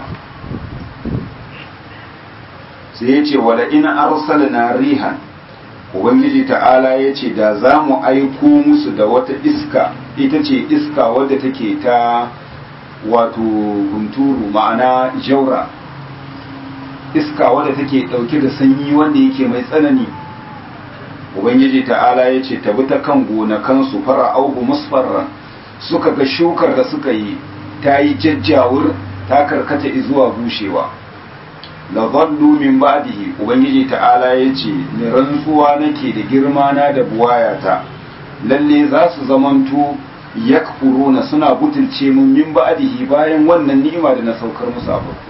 sai ya ce wala in arsalna rihan ubangiji ta'ala ya ce da za mu aiko musu da wata iska ita ce iska wadda take ta wato hunturu ma'ana jaura iska wadda take dauke da sanyi wanda yake mai tsanani ubangiji ta'ala ya ce tabi ta kan gonakansu fara auhu musfarran suka ga shukar da suka yi ta yi jajjawur ta karkata zuwa bushewa la zallu min ba'dihi ubangiji ta'ala yace ni rantsuwa nake da girma na da buwayata lalle za su zamanto yakfuruna suna butulce mun min ba'dihi bayan wannan ni'ima da na saukar musu a farko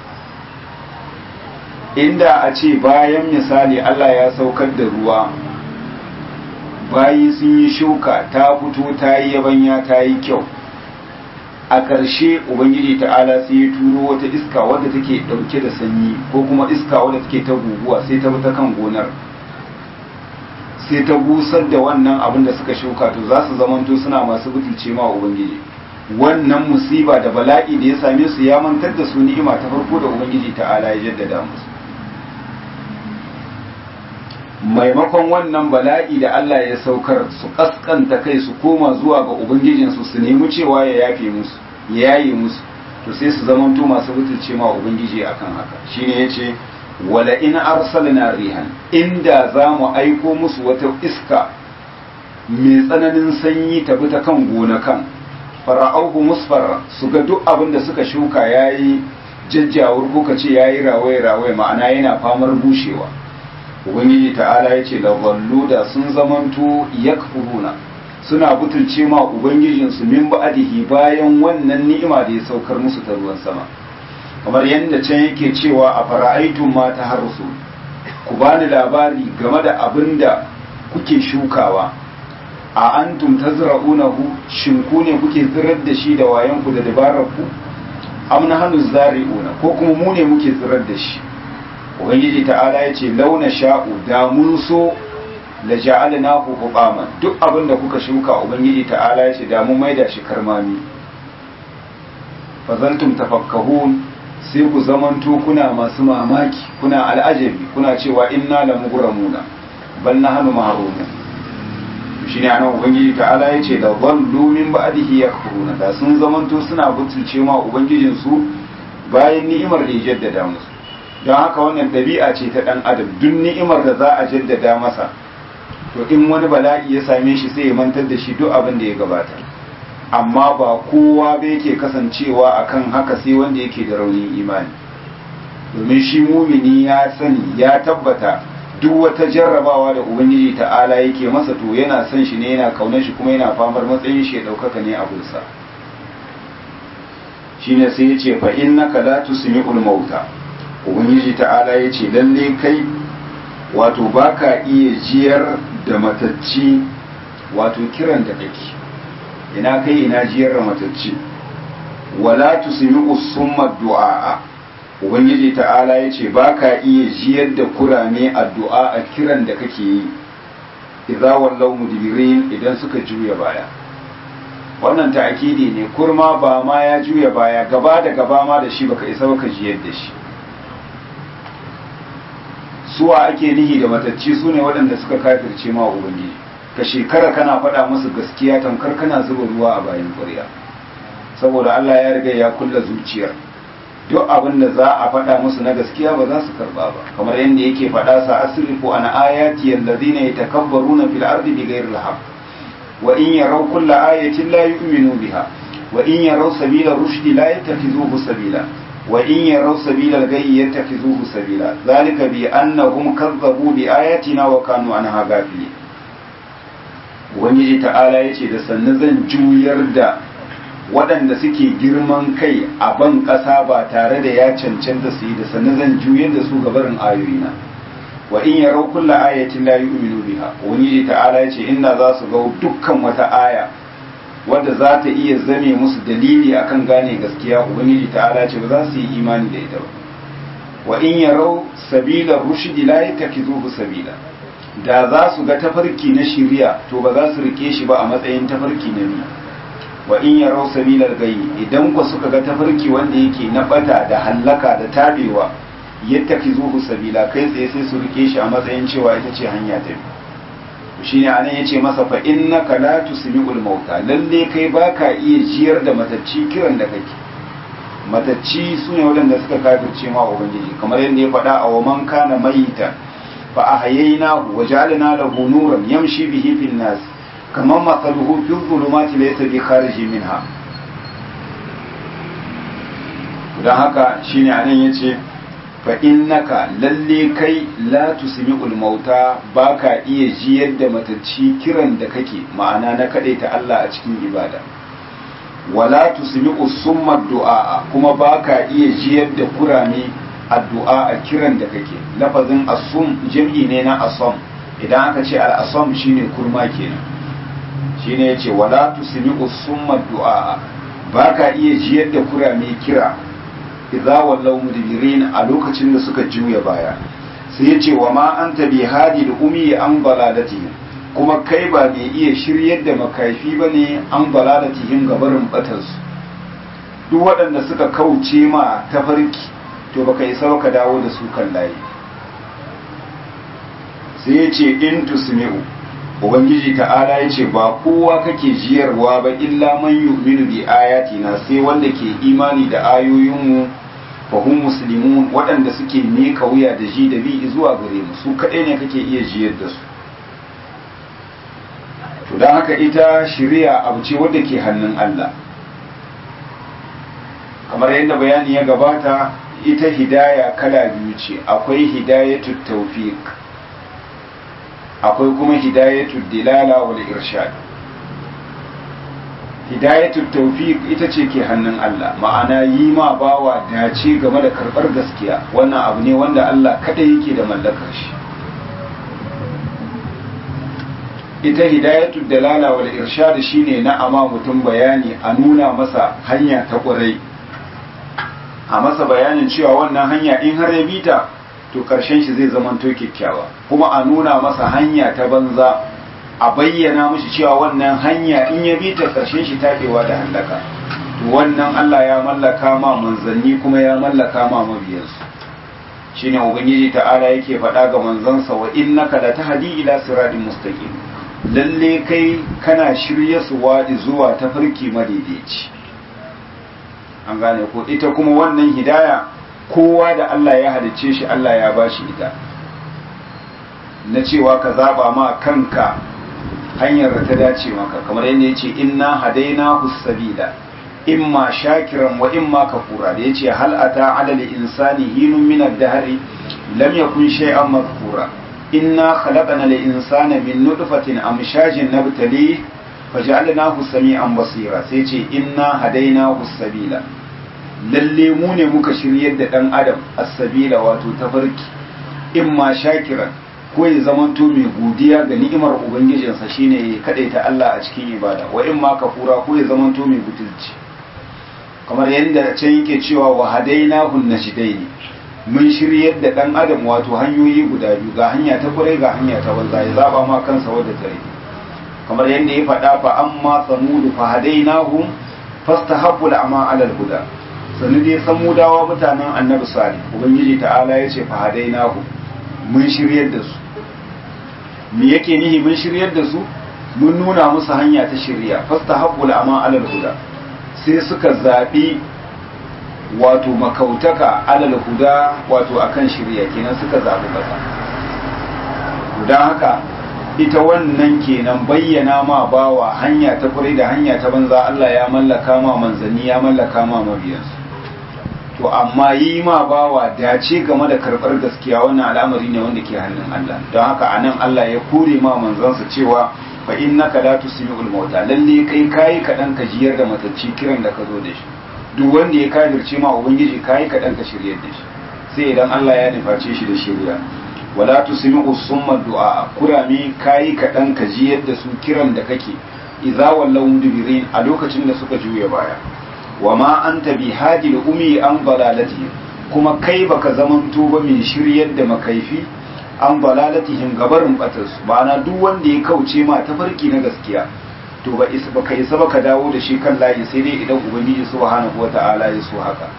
inda a ce bayan misali Allah ya saukar da ruwa bayi sun yi shuka ta fito ta yi yabanya ta yi kyau a ƙarshe ubangiji ta'ala sai ya turo wata iska wadda take ɗauke da sanyi ko kuma iska wadda take ta guguwa sai ta bi ta kan gonar sai ta busar da wannan abin da suka shuka to za su zamanto suna masu butulce ma ubangiji wannan musiba da bala'i da ya same su ya mantar da su ni'ima ta farko da ubangiji ta'ala ya jaddada musu maimakon wannan bala'i da Allah ya saukar su kaskanta kai su koma zuwa ga ubangijinsu su nemi cewa ya yafe musu ya yaye musu to sai su zamanto masu butulce ma ubangiji akan haka shine yace wala in arsalna rihan inda za mu aiko musu wata iska mai tsananin sanyi ta bi ta kan gonakan fara'auhu musfarra su ga duk abin da suka shuka yayi jajjawur ko kace yayi rawaye rawaye ma'ana yana famar bushewa ubangiji ta'ala ya ce da wallu da sun zamanto yakfuruna suna butulce ma ubangijinsu min ba'dihi bayan wannan ni'ima da ya saukar musu ta ruwan sama kamar yadda can yake cewa a fara'aitun ma ta harsu ku bani labari game da abin da kuke shukawa a antum tazra'unahu shin ku ne kuke tsirar da shi da wayanku da dabarar ku am nahnu zari'una ko kuma mu ne muke tsirar da shi ubangiji ta'ala ya ce launa sha'u da mun so la ja'alna ku hubama duk abin da kuka shuka ubangiji ta'ala ya ce da mun maida shi karmami fazantum tafakkahun sai ku zamanto kuna masu mamaki kuna al'ajabi kuna cewa inna la mugramuna bal nahnu mahruna shine anan ubangiji ta'ala ya ce da dhallu min ba'dihi yakfuruna da sun zamanto suna butulce ma ubangijin su bayan ni'imar da ya jaddada musu don haka wannan ɗabi'a ce ta ɗan adam duk ni'imar da za a jaddada masa to in wani bala'i ya same shi sai ya mantar da shi duk abin da ya gabata amma ba kowa ba yake kasancewa akan haka sai wanda yake da raunin imani domin shi mumini ya sani ya tabbata duk wata jarrabawa da ubangiji ta'ala yake masa to yana son shi ne yana kaunar shi kuma yana famar matsayin shi ya ɗaukaka ne abinsa shine sai ya ce fa innaka la tusmi'ul mauta ubangiji ta'ala ya ce lalle kai wato ba ka iya jiyar da matacci wato kiran da kake ina kai ina jiyar da matacci wala tusmi usumma du'a ubangiji ta'ala ya ce ba ka iya jiyar da kurame addu'a a kiran da kake yi idza wallau mudbirin idan suka juya baya wannan ta'akidi ne kurma ba ma ya juya baya gaba da gaba ma da shi baka isa baka jiyar da shi suwa ake nihi da matacci su ne waɗanda suka kafirce ma ubangiji ka shekara kana faɗa musu gaskiya tamkar kana zuba ruwa a bayan ƙwarya saboda Allah ya riga ya kulla zuciyar duk abin da za a faɗa musu na gaskiya ba za su karba ba kamar yadda yake faɗa sa asrifu an ayati allazina yatakabbaruna fil ardi bighayri al-haqq wa in yaraw kulla ayatin la yu'minu biha wa in yaraw sabila rushdi la yattakhizuhu sabila وإن يروا سبيل الغي يتخذوه سبيلا ذلك بأنهم كذبوا بآياتنا وكانوا عنها غافلين Ubangiji ta'ala ya ce da sannu zan juyar da waɗanda suke girman kai a ban ƙasa ba tare da ya cancanta su yi da sannu zan juyar da su gabarin ayoyina wa in yarau kulla ayatin la yu'minu biha Ubangiji ta'ala ya ce inda za su ga dukkan wata aya wadda za ta iya zame musu dalili akan gane gaskiya ubangiji ta'ala ce ba za su yi imani da ita ba wa in yarau sabila rushdi la yatakizuhu sabila da za su ga tafarki na shiriya to ba za su rike shi ba a matsayin tafarki na ni wa in yarau sabila gayi idan ku suka ga tafarki wanda yake na bata da hallaka da tabewa yattakizuhu sabila kai tsaye sai su rike shi a matsayin cewa ita ce hanya ta biyu shine anan yace masa fa innaka la tusmi'ul mauta lalle kai baka iya jiyar da matacci kiran da kake matacci sune waɗanda suka kafirce ma ubangiji kamar yadda ya faɗa a waman kana mayita fa ahyaynahu wa ja'alna lahu nuran yamshi bihi fil nas kaman mathaluhu fi dhulumati laysa bi khariji minha dan haka shine anan yace fa innaka lalle kai la tusmi'ul mauta baka iya jiyar da matacci kiran da kake ma'ana na ta Allah a cikin ibada wala tusmi'u summa du'a kuma baka iya jiyar da kurame addu'a a kiran da kake lafazin asum jam'i ne na asam idan aka ce al-asam shine kurma kenan shine yace wala tusmi'u summa du'a baka iya jiyar da kurame kira idza wallaw mudbirin a lokacin da suka juya baya sai yace wa ma anta bi hadi umi an baladatihim kuma kai ba mai iya shiryar da makafi bane an baladatihim gabarin batansu duk waɗanda suka kauce ma tafarki to baka isa ka dawo da su kan layi sai yace in tusmi'u ubangiji ta'ala ya ce ba kowa kake jiyarwa ba illa man yu'minu bi ayatina sai wanda ke imani da ayoyinmu fa hum muslimun waɗanda suke mika wuya da ji da bi zuwa gare mu su kaɗai ne kake iya jiyar da su to don haka ita shari'a abu ce wadda ke hannun Allah kamar yadda bayani ya gabata ita hidaya kala biyu ce akwai hidayatut tawfiq akwai kuma hidayatul dilala wal irshad hidayatul tawfiq ita ce ke hannun Allah ma'ana yi ma bawa dace game da karbar gaskiya wannan abu ne wanda Allah kada yake da mallakar shi ita hidayatul dalala wal irshad shine na ama mutum bayani a nuna masa hanya ta ƙurai a masa bayanin cewa wannan hanya in har ya bita to karshen shi zai zama to kyakkyawa kuma a nuna masa hanya ta banza a bayyana mishi cewa wannan hanya in ya bi ta karshen shi taɓewa da hallaka to wannan Allah ya mallaka ma manzanni kuma ya mallaka ma mabiyansu shine ubangiji ta'ala yake faɗa ga manzansa wa innaka la tahdi ila siratin mustaqim lalle kai kana shirye su wadi zuwa tafarki madaidaici an gane ko ita kuma wannan hidaya kowa da Allah ya halicce shi Allah ya ba shi ita na cewa ka zaba ma kanka hanyar da ta dace maka kamar yadda ya ce inna hadaina sabila imma shakiran wa imma kafura da ya ce hal ata alal insani hinun min ad-dahri lam yakun shay'an madhkura inna khalaqna al-insana min nutfatin amshajin nabtali faj'alnahu sami'an basira sai ce inna hadainahu sabila lalle mu ne muka shiryar da ɗan adam as-sabila wato tafarki in ma shakiran ko ya zamanto mai godiya ga ni'imar ubangijinsa shine ya kadaita Allah a cikin ibada wa in ma kafura ko ya zamanto mai butulci kamar yadda can yake cewa wa hadainahu najdaini mun shiryar da ɗan adam wato hanyoyi guda biyu ga hanya ta kurai ga hanya ta banza ya zaba ma kansa wadda ta rage kamar yadda ya faɗa fa amma samudu fa hadainahum fastahabbu al'ama 'ala al-huda sannu dai samudawa mutanen annabi salih ubangiji ta'ala ya ce fahadainahu mun shiryar da su me yake nihi mun shiryar da su mun nuna musu hanya ta shirya fastahabbu al'ama 'ala al-huda sai suka zabi wato makautaka 'ala al-huda wato akan shirya kenan suka zabi kasa don haka ita wannan kenan bayyana ma bawa hanya ta kure da hanya ta banza Allah ya mallaka ma manzanni ya mallaka ma mabiyansu to amma yi ma bawa dace game da karɓar gaskiya wannan al'amari ne wanda ke hannun Allah don haka anan Allah ya kore ma manzansa cewa fa innaka la tusmi'ul mauta lalle kai kai kadan ka jiyar da matacci kiran da ka zo da shi duk wanda ya kafirce ma ubangiji kai kadan ka shiryar da shi sai idan Allah ya nuface shi da shirya wala tusmi'u summa du'a kurami kai kadan ka jiyar da su kiran da kake idza wallaw mudbirin a lokacin da suka juya baya wa ma anta bi hadil umi an dalalatihim kuma kai baka zamanto ba mai shiryar da makaifi an dalalatihim gabarin batarsu ma'ana duk wanda ya kauce ma tafarki na gaskiya to ba isa baka isa baka dawo da shi kan layi sai dai idan ubangiji subhanahu wata'ala ya so haka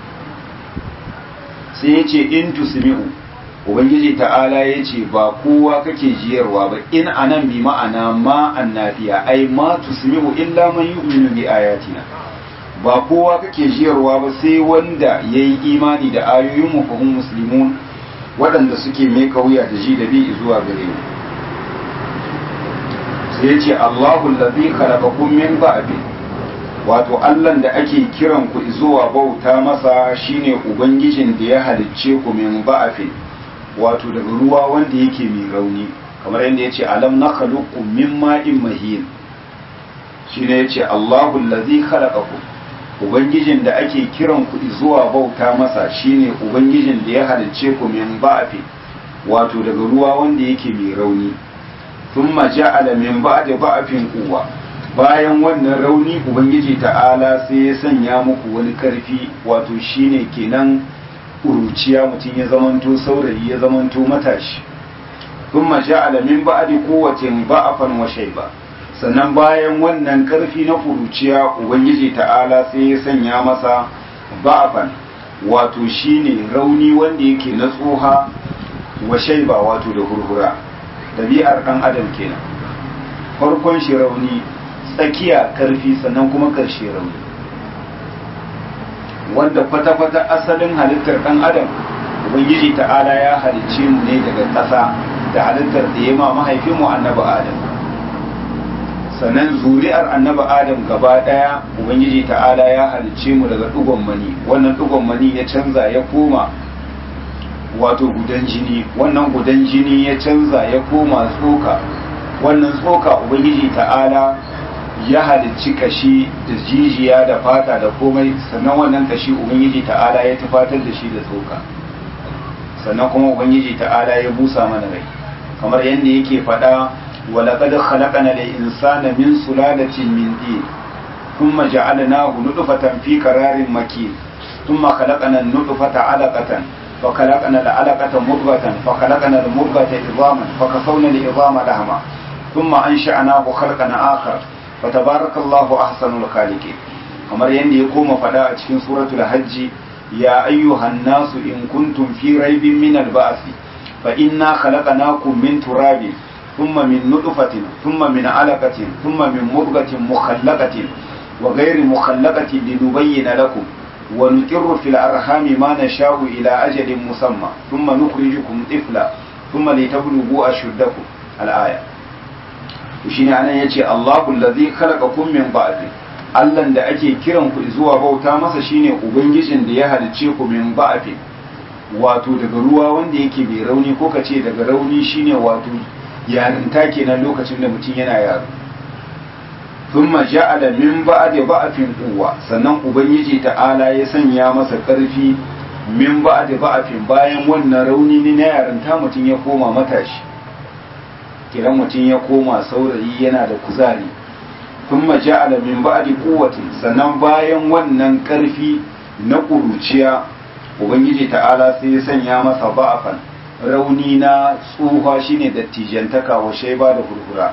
sai ya ce in tusmi'u ubangiji ta'ala ya ce ba kowa kake jiyarwa ba in anan bi ma'ana ma annafiya ai ma tusmi'u illa man yu'minu bi ayatina ba kowa kake jiyarwa ba sai wanda ya yi imani da ayoyin mafahun musulmun waɗanda suke mai kauya da ji da bi zuwa gare mu sai ya ce Allahu allazi khalaqakum min ba'di wato allan da ake kiran ku zuwa bauta masa shine ubangijin da ya halicce ku min ba'afin wato daga ruwa wanda yake mai rauni kamar yadda ya ce alam na khaluqu min ma'in mahin shine ya ce allahu allazi khalaqakum ubangijin da ake kiran ku zuwa bauta masa shine ubangijin da ya halicce ku min ba'afin wato daga ruwa wanda yake mai rauni thumma ja'ala min ba'di ba'afin quwwa bayan wannan rauni ubangiji ta'ala sai ya sanya muku wani karfi wato shine kenan kuruciya mutum ya zamanto saurayi ya zamanto matashi thumma ja'ala min ba'di quwwatin ba'afan wa shayba sannan bayan wannan karfi na kuruciya ubangiji ta'ala sai ya sanya masa ba'afan wato shine rauni wanda yake na tsoha wa shaiba wato da hurhura ɗabi'ar ɗan adam kenan farkon shi rauni tsakiya karfi sannan kuma ƙarshe rauni wanda kwata-kwata asalin halittar ɗan adam ubangiji ta'ala ya halicce mu ne daga ƙasa da halittar da ya ma mahaifinmu annabi adam sannan zuri'ar annabi adam gaba ɗaya ubangiji ta'ala ya halicce mu daga ɗugon mani wannan ɗugon mani ya canza ya koma wato gudan jini wannan gudan jini ya canza ya koma tsoka wannan tsoka ubangiji ta'ala ya halicci kashi da jijiya da fata da komai sannan wannan kashi ubangiji ta'ala ya tufatar da shi da tsoka sannan kuma ubangiji ta'ala ya busa mana rai kamar yadda yake faɗa ولقد خلقنا الإنسان من سلالة من دين ثم جعلناه نطفة في قرار مكين ثم خلقنا النطفة علقة فخلقنا العلقة مضغة فخلقنا المضغة عظاما فكسونا العظام لحما ثم أنشأناه خلقا آخر فتبارك الله أحسن الخالقين kamar yadda ya koma faɗa a cikin suratul hajji ya ayyuhan nasu in kuntum fi raibin min al-ba'thi fa inna khalaqnakum min turabin thumma min nutfatin thumma min alaqatin thumma min mudghatin mukhallaqatin wa ghayri mukhallaqatin linubayyana lakum ونقر في الأرحام ما نشاء إلى أجل مسمى ثم نخرجكم طفلا ثم لتبلغوا أشدكم الآية وشين أنا يجي الله الذي خلقكم من بعد Allah da ake kiran ku zuwa bauta masa shine ubangijin da ya halicce ku min ba'afin wato daga ruwa wanda yake bai rauni ko kace daga rauni shine wato yarinta kenan lokacin da mutum yana yaro thumma ja'ala min ba'di ba'fin quwwa sannan ubangiji ta'ala ya sanya masa karfi min ba'di ba'fin bayan wannan rauni ne na yarinta mutum ya koma matashi kiran mutum ya koma saurayi yana da kuzari thumma ja'ala min ba'di quwwatin sannan bayan wannan karfi na kuruciya ubangiji ta'ala sai ya sanya masa ba'afan rauni na tsuha shine dattijantaka wa shaiba da hurhura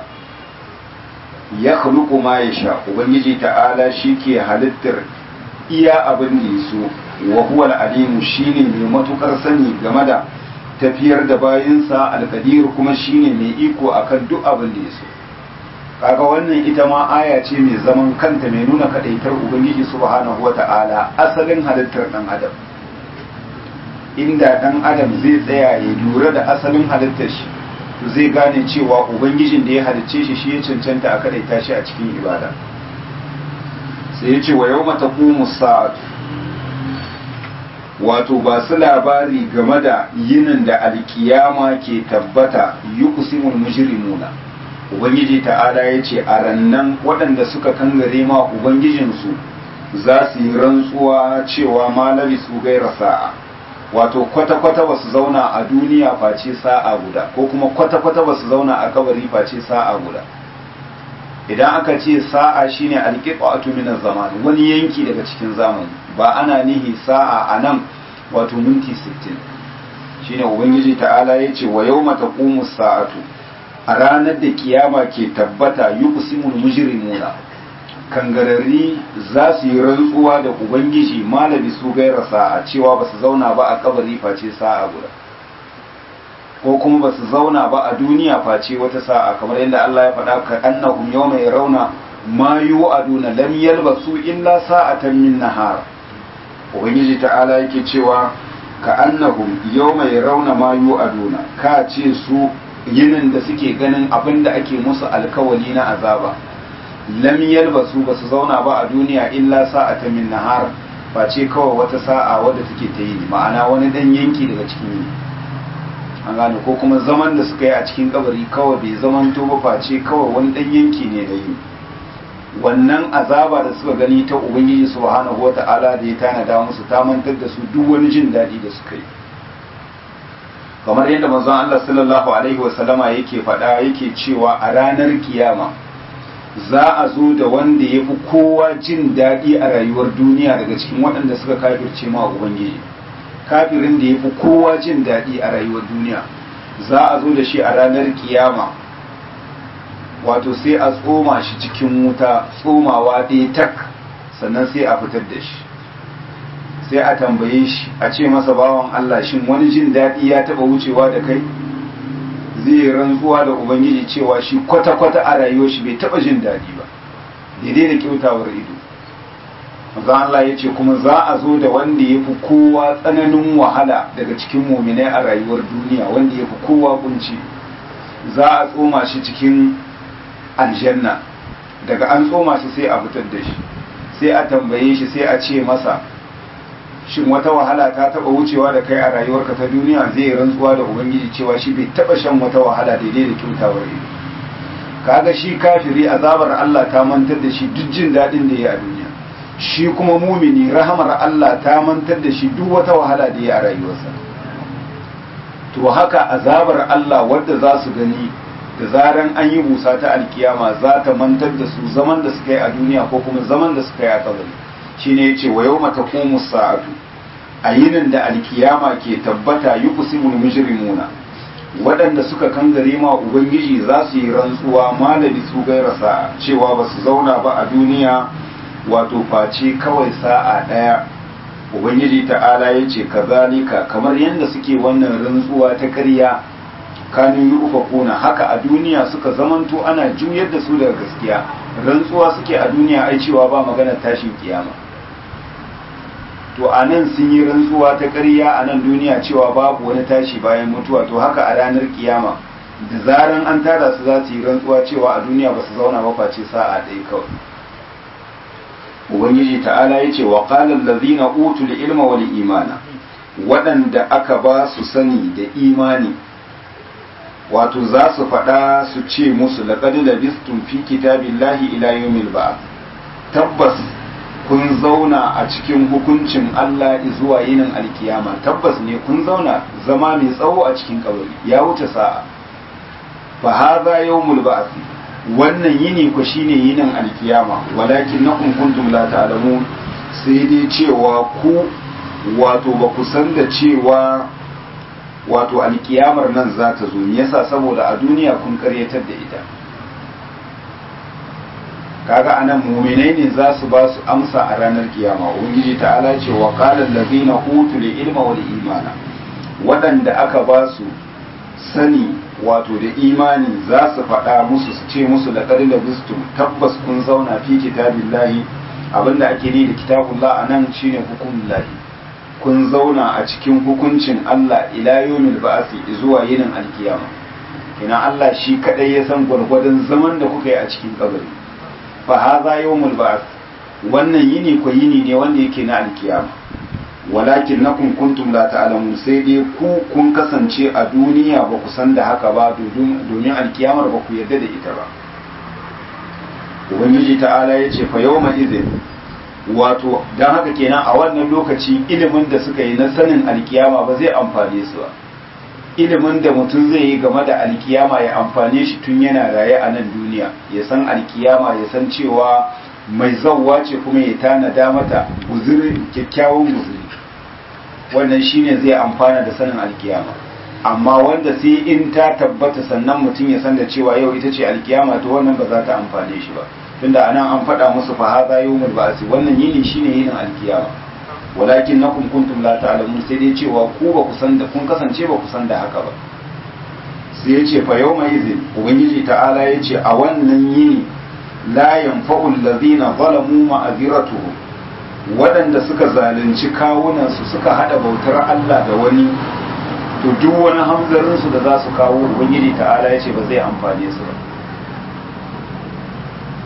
ya khluqu ma yasha ubangiji ta'ala ke halittar iya abin da yaso wa huwa al-alim shine mai matukar sani game da tafiyar da bayinsa al-qadir kuma shine mai iko akan duk abin da yaso kaga wannan ita ma aya ce mai zaman kanta mai nuna kadaitar ubangiji subhanahu wata'ala asalin halittar dan adam inda dan adam zai tsaya ya lura da asalin halittar shi to zai gane cewa ubangijin da ya halicce shi shi ya cancanta a kadaita shi a cikin ibada sai ya ce wa yau mata sa'atu wato ba su labari game da yinin da alkiyama ke tabbata yi kusimul mujrimuna ubangiji ta'ala ya ce a rannan waɗanda suka kangare ma ubangijinsu za su yi rantsuwa cewa malami su gaira sa'a wato kwata-kwata ba su zauna a duniya face sa'a guda ko kuma kwata-kwata ba su zauna a kabari face sa'a guda idan aka ce sa'a shine alqiqatu min zaman wani yanki daga cikin zamani ba ana nihi sa'a anan wato minti 60 shine ubangiji ta'ala yace wa yawma taqumu sa'atu a ranar da kiyama ke tabbata yuqsimul mujrimuna kangararri za su yi rantsuwa da ubangiji malami su gaira sa'a cewa ba su zauna ba a kabari face sa'a guda ko kuma ba su zauna ba a duniya face wata sa'a kamar yadda Allah ya faɗa ka annahum yawma yarawna ma yu'aduna lam yalbasu illa sa'atan min nahar ubangiji ta'ala yake cewa ka annahum yawma yarawna ma yu'aduna ka ce su yinin da suke ganin abin da ake musu alkawali na azaba lam yalbasu ba su zauna ba a duniya illa sa'ata min nahar face kawai wata sa'a wadda take ta yi ma'ana wani dan yanki daga cikin yini an gane ko kuma zaman da suka yi a cikin kabari kawai bai zaman to ba face kawai wani dan yanki ne da yini wannan azaba da suka gani ta ubangiji subhanahu wata'ala da ya tanada musu ta mantar da su duk wani jin daɗi da suka yi kamar yadda manzon Allah sallallahu alaihi wasallama yake faɗa yake cewa a ranar kiyama za a zo da wanda ya fi kowa jin daɗi a rayuwar duniya daga cikin waɗanda suka kafirce ma ubangiji kafirin da ya fi kowa jin daɗi a rayuwar duniya za a zo da shi a ranar kiyama wato sai a tsoma shi cikin wuta tsomawa ɗaya tak sannan sai a fitar da shi sai a tambaye shi a ce masa bawan Allah shin wani jin daɗi ya taɓa wucewa da kai zai yi rantsuwa da ubangiji cewa shi kwata-kwata a rayuwar shi bai taɓa jin daɗi ba daidai da kyautawar ido maza Allah ya ce kuma za a zo da wanda ya fi kowa tsananin wahala daga cikin muminai a rayuwar duniya wanda ya fi kowa kunci za a tsoma shi cikin aljanna daga an tsoma shi sai a fitar da shi sai a tambaye shi sai a ce masa shin wata wahala ta taba wucewa da kai a rayuwarka ta duniya zai rantsuwa da ubangiji cewa shi bai taba shan wata wahala daidai da kyautawar ido kaga shi kafiri azabar Allah ta mantar da shi duk jin dadin da ya a duniya shi kuma mumini rahamar Allah ta mantar da shi duk wata wahala da ya a rayuwarsa to haka azabar Allah wadda za su gani da zaran an yi busa ta alkiyama za ta mantar da su zaman da suka yi a duniya ko kuma zaman da suka yi a kabari shine yace wa yawma taqumu sa'atu a yinin da alkiyama ke tabbata yuqsimul mujrimuna waɗanda suka kangare ma ubangiji za su yi rantsuwa malami su gaira sa'a cewa ba su zauna ba a duniya wato face kawai sa'a ɗaya ubangiji ta'ala ya ce kazalika kamar yadda suke wannan rantsuwa ta ƙarya kanu yi ufakuna haka a duniya suka zamanto ana juyar da su daga gaskiya rantsuwa suke a duniya ai cewa ba magana tashin kiyama to a nan sun yi rantsuwa ta ƙarya a nan duniya cewa babu wani tashi bayan mutuwa to haka a ranar kiyama da zaran an tada su za su yi rantsuwa cewa a duniya ba su zauna ba face sa'a ɗaya kawai ubangiji ta'ala ya ce wa qalan ladhina utul ilma wal imana waɗanda aka ba su sani da imani wato za su faɗa su ce musu laqad labistum fi kitabillahi ila yawmil ba'th tabbas kun zauna a cikin hukuncin Allah zuwa yinin alkiyama tabbas ne kun zauna zama mai tsawo a cikin kabari ya wuce sa'a fa hadha yawmul ba'th wannan yini ku shine yinin alkiyama walakin nakum kuntum la ta'lamun sai dai cewa ku wato ba ku san da cewa wato alkiyamar nan za ta zo me yasa saboda a duniya kun karyatar da ita kaga anan muminai ne za su ba su amsa a ranar kiyama ubangiji ta'ala ce wa qala allazina utul ilma wal imana waɗanda aka ba su sani wato da imani za su faɗa musu su ce musu laqad labistum tabbas kun zauna fi kitabillahi abinda ake ni da kitabullah anan shine hukumullahi kun zauna a cikin hukuncin Allah ila yawmil ba'thi zuwa yinin alkiyama kina Allah shi kadai ya san gwargwadon zaman da kuka yi a cikin kabari fa hadha yawmul ba'th wannan yini ko yini ne wanda yake na alkiyama walakin nakum kuntum la ta'lamun sai dai ku kun kasance a duniya ba ku san da haka ba domin alkiyamar ba ku yarda da ita ba ubangiji ta'ala ya ce fa yawma idhin wato dan haka kenan a wannan lokaci ilimin da suka yi na sanin alkiyama ba zai amfane su ba ilimin da mutum zai yi game da alkiyama ya amfane shi tun yana raye a nan duniya ya san alkiyama ya san cewa mai zawwa ce kuma ya tanada mata guzuri kyakkyawan guzuri wannan shine zai amfana da sanin alkiyama amma wanda sai in ta tabbata sannan mutum ya san da cewa yau ita ce alkiyama to wannan ba za ta amfane shi ba tunda anan an faɗa musu fa hadha yawmul ba'si wannan yini shine yinin alkiyama walakin nakum kuntum la ta'lamun sai dai cewa ku ba ku san da kun kasance ba ku san da haka ba sai ya ce fa yawma idhin ubangiji ta'ala ya ce a wannan yini la yanfa'u allazina zalamu ma'aziratuhum waɗanda suka zalunci kawunansu suka hada bautar Allah da wani to duk wani hamzarinsu da za su kawo ubangiji ta'ala ya ce ba zai amfane su ba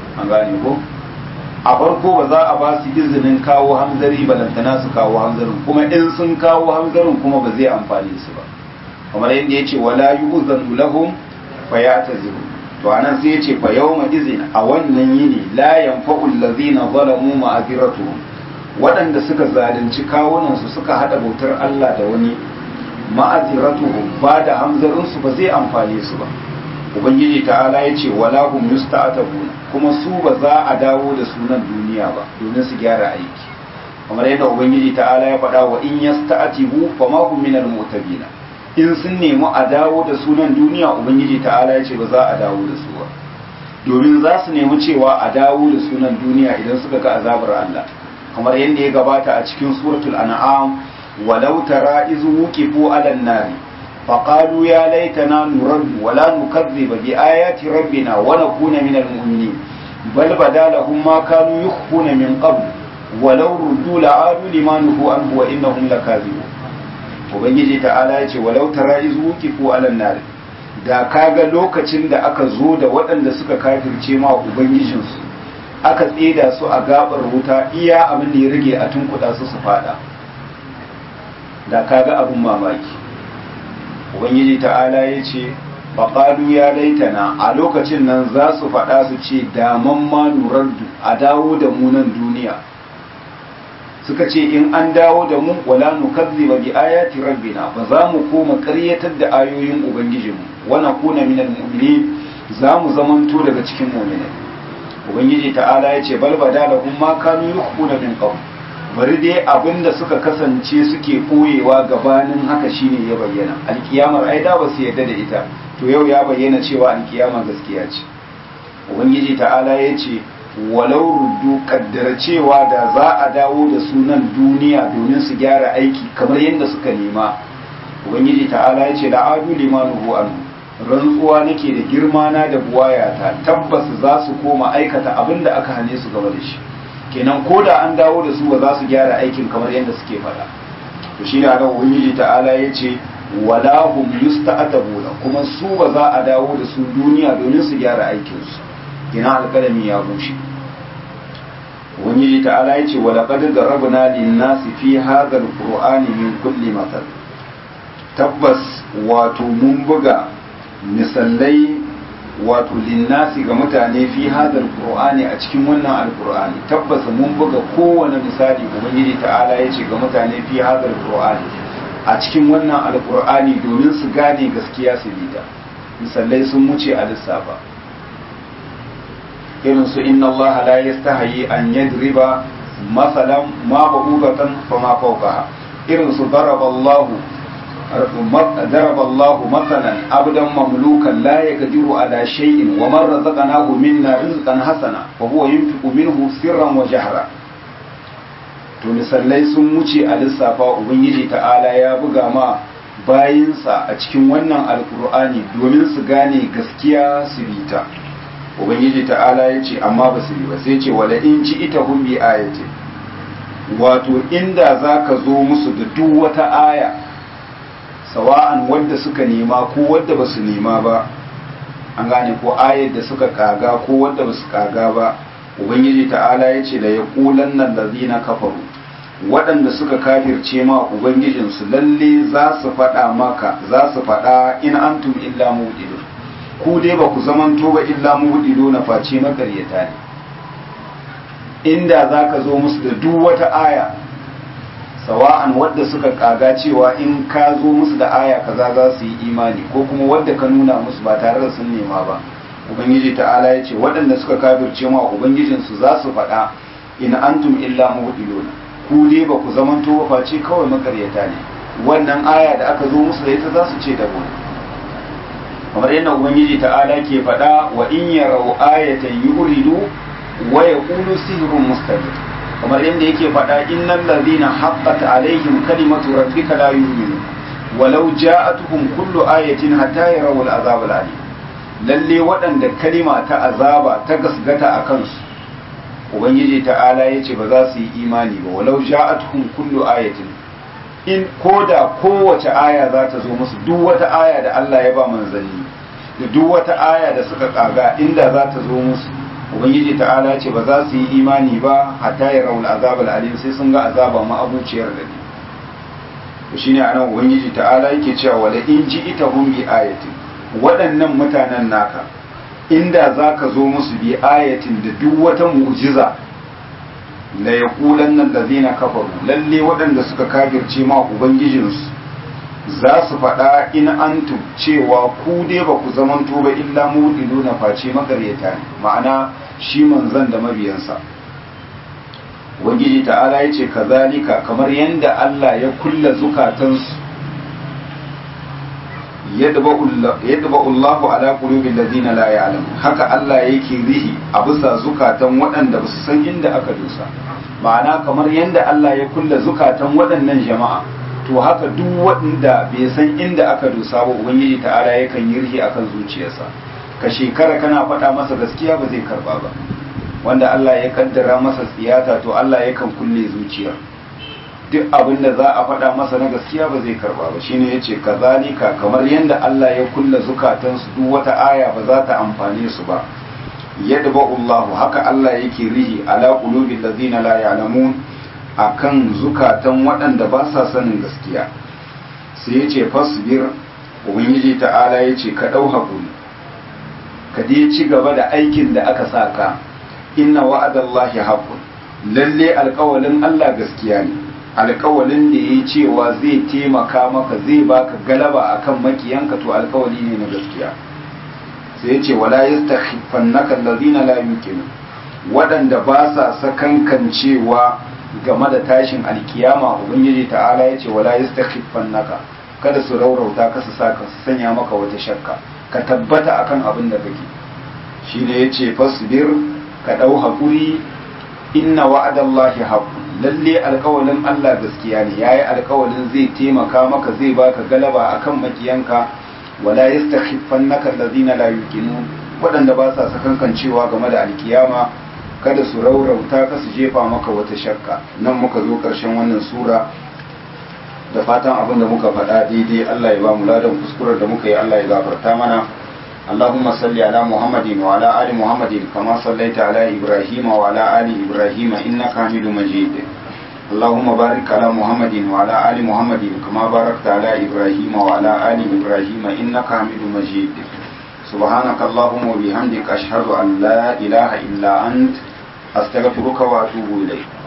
an gane ko a farko ba za a ba su izinin kawo hamzari balantana su kawo hamzarin kuma in sun kawo hamzarin kuma ba zai amfani su ba kamar yadda ya ce wala yu'zanu lahum fa ya'taziru to anan sai ya ce fa yawma izin a wannan yini la yanfa'u allazina zalamu ma'aziratuhum waɗanda suka zalunci kawunan su suka hada bautar Allah da wani ma'aziratuhum ba da hamzarin su ba zai amfane su ba ubangiji ta'ala ya ce wala hum yusta'tabuna kuma su ba za a dawo da sunan duniya ba domin su gyara aiki kamar yadda ubangiji ta'ala ya faɗa wa in yasta'tibu fa ma hum minal mu'tabina in sun nemi a dawo da sunan duniya ubangiji ta'ala ya ce ba za a dawo da su ba domin za su nemi cewa a dawo da sunan duniya idan suka ga azabar Allah kamar yadda ya gabata a cikin suratul an'am walau tara iz wuqifu 'alan nari فقالوا يا ليتنا نرد ولا نكذب بآيات ربنا ونكون من المؤمنين بل بدا لهم ما كانوا يخفون من قبل ولو ردوا لعادوا لما نهوا عنه وإنهم لكاذبون ubangiji ta'ala ya ce walau tara iz wuqifu ala nar da kaga lokacin da aka zo da waɗanda suka kafirce ma ubangijinsu aka tseda su a gabar wuta iya abin da ya rage a tunkuɗa su su fada da kaga abin mamaki ubangiji ta'ala ya ce faƙalu ya laitana a lokacin nan za su faɗa su ce daman ma nurardu a dawo da mu nan duniya suka ce in an dawo da mu wala nukazziba bi ayati rabbina ba za mu koma ƙaryatar da ayoyin ubangijinmu wa nakuna minal mu'minin za mu zamanto daga cikin mu'minai ubangiji ta'ala ya ce bal badalahum ma kanu yukhuna min qabl bari dai abinda suka kasance suke koyewa gabanin haka shine ya bayyana alkiyamar ai da ba su yarda da ita to yau ya bayyana cewa alkiyama gaskiya ce ubangiji ta'ala ya ce walau ruddu kaddara cewa da za a dawo da sunan duniya domin su gyara aiki kamar yadda suka nema ubangiji ta'ala ya ce da adu limanuhu anhu rantsuwa nake da girma na da buwayata tabbas za su koma aikata abin da aka hane su gaba da shi kenan ko da an dawo da su ba za su gyara aikin kamar yadda suke faɗa to shi ne a nan ubangiji ta'ala ya ce wala hum yusta'tabuna kuma su ba za a dawo da su duniya domin su gyara aikin su kenan alƙalami ya bushe ubangiji ta'ala ya ce wa laqad darabna lin-nasi fi hadha al-qur'ani min kulli mathal tabbas wato mun buga misalai wato linnasi ga mutane fi hadal qur'ani a cikin wannan alqur'ani tabbas mun buga kowane misali ubangiji ta'ala ya ce ga mutane fi hadal qur'ani a cikin wannan alqur'ani domin su gane gaskiya su bi ta misalai sun wuce a lissafa irin su inna Allah la yastahi an yadriba masalan ma ba'udatan fama fawqaha irin su daraba Allahu ضرب الله مثلا عبدا مملوكا لا يقدر على شيء ومن رزقناه منا رزقا حسنا وهو ينفق منه سرا وجهرا to misalai sun wuce a lissafa ubangiji ta'ala ya buga ma bayinsa a cikin wannan alkur'ani domin su gane gaskiya su bi ta ubangiji ta'ala ya ce amma ba su bi ba sai ce wala in ci ita hun bi ayati wato inda za ka zo musu da duk wata aya sawa'an wadda suka nema ko wadda ba su nema ba an gane ko ayar da suka kaga ko wadda ba su kaga ba ubangiji ta'ala ya ce da ya kulan nan da zina kafaru waɗanda suka kafirce ma ubangijinsu lalle za su faɗa maka za su faɗa in antum illa mudilu ku dai ba ku zamanto ba illa mudilu na face makaryata ne inda za ka zo musu da duk wata aya sawa'an wadda suka kaga cewa in ka zo musu da aya kaza za su yi imani ko kuma wadda ka nuna musu ba tare da sun nema ba ubangiji ta'ala ya ce waɗanda suka kafirce ma ubangijinsu za su faɗa in antum illa muhdilun ku dai ba ku zamanto ba face kawai makaryata ne wannan aya da aka zo musu da ita za su ce dabo kamar yadda ubangiji ta'ala ke faɗa wa in yarau ayatan yuridu wa yaqulu sihrun mustamir kamar yadda yake faɗa innal ladhina haqqat alaihim kalimatu rabbika la yu'minu walau ja'atuhum kullu ayatin hatta yarawul azab alim lalle waɗanda kalima ta azaba ta gasgata a kansu ubangiji ta'ala yace ba za su yi imani ba walau ja'atuhum kullu ayatin in koda kowace aya za ta zo musu duk wata aya da Allah ya ba manzanni da duk wata aya da suka kaga inda za ta zo musu ubangiji ta'ala ce ba za su yi imani ba hatta ya raul azabal alim sai sun ga azaba ma abuciyar da ne to shine anan ubangiji ta'ala yake cewa wala in ji ita hum bi ayatin waɗannan mutanen naka inda zaka zo musu bi ayatin da duk wata mu'jiza la yaqulanna allazina kafaru lalle waɗanda suka kafirce ma ubangijinsu za su faɗa in antum cewa ku dai ba ku zamanto ba illa mudilu na face makaryata ne ma'ana shi manzan da mabiyansa ubangiji ta'ala ya ce kazalika kamar yadda Allah ya kulla zukatansu yadda Allahu ala qulubil ladina la ya'lam haka Allah yake rihi a bisa zukatan waɗanda ba su san inda aka dosa ma'ana kamar yadda Allah ya kulla zukatan waɗannan jama'a to haka duk wanda bai san inda aka dosa ba ubangiji ta'ala yakan yi rihi akan zuciyarsa ka shekara kana faɗa masa gaskiya ba zai karba ba wanda Allah ya kaddara masa tsiyata to Allah yakan kulle zuciyar duk abin da za a faɗa masa na gaskiya ba zai karba ba shine yace kazalika kamar yadda Allah ya kulle zukatansu duk wata aya ba za ta amfane su ba yadba Allah haka Allah yake rihi ala qulubil ladina la ya'lamun akan zukatan waɗanda ba sa sanin gaskiya sai yace fasbir ubangiji ta'ala yace ka dau hakuri ka dai ci gaba da aikin da aka saka inna wa'adallahi haqqun lalle alƙawalin Allah gaskiya ne alƙawalin da yayi cewa zai taimaka maka zai baka galaba akan makiyanka to alƙawali ne na gaskiya sai yace wala yastakhifannaka allazina la yuqinu waɗanda ba sa sakankancewa game da tashin alkiyama ubangiji ta'ala yace wala yastakhifannaka kada su raurauta ka su saka su sanya maka wata shakka ka tabbata akan abin da kake shine yace fasbir ka dau hakuri inna wa'adallahi haqqun lalle alƙawalin Allah gaskiya ne yayi alƙawalin zai taimaka maka zai baka galaba akan makiyanka wala yastakhifannaka allazina la yuqinun waɗanda ba sa sakankancewa game da alkiyama kada su raurauta ka su jefa maka wata shakka nan muka zo ƙarshen wannan sura da fatan abin da muka faɗa daidai Allah ya ba mu ladan kuskurar da muka yi Allah ya gafarta mana اللهم صل على محمد وعلى آل محمد كما صليت على إبراهيم وعلى آل إبراهيم إنك حميد مجيد اللهم بارك على محمد وعلى آل محمد كما باركت على إبراهيم وعلى آل إبراهيم إنك حميد مجيد سبحانك اللهم وبحمدك أشهد أن لا إله إلا أنت أستغفرك وأتوب إليك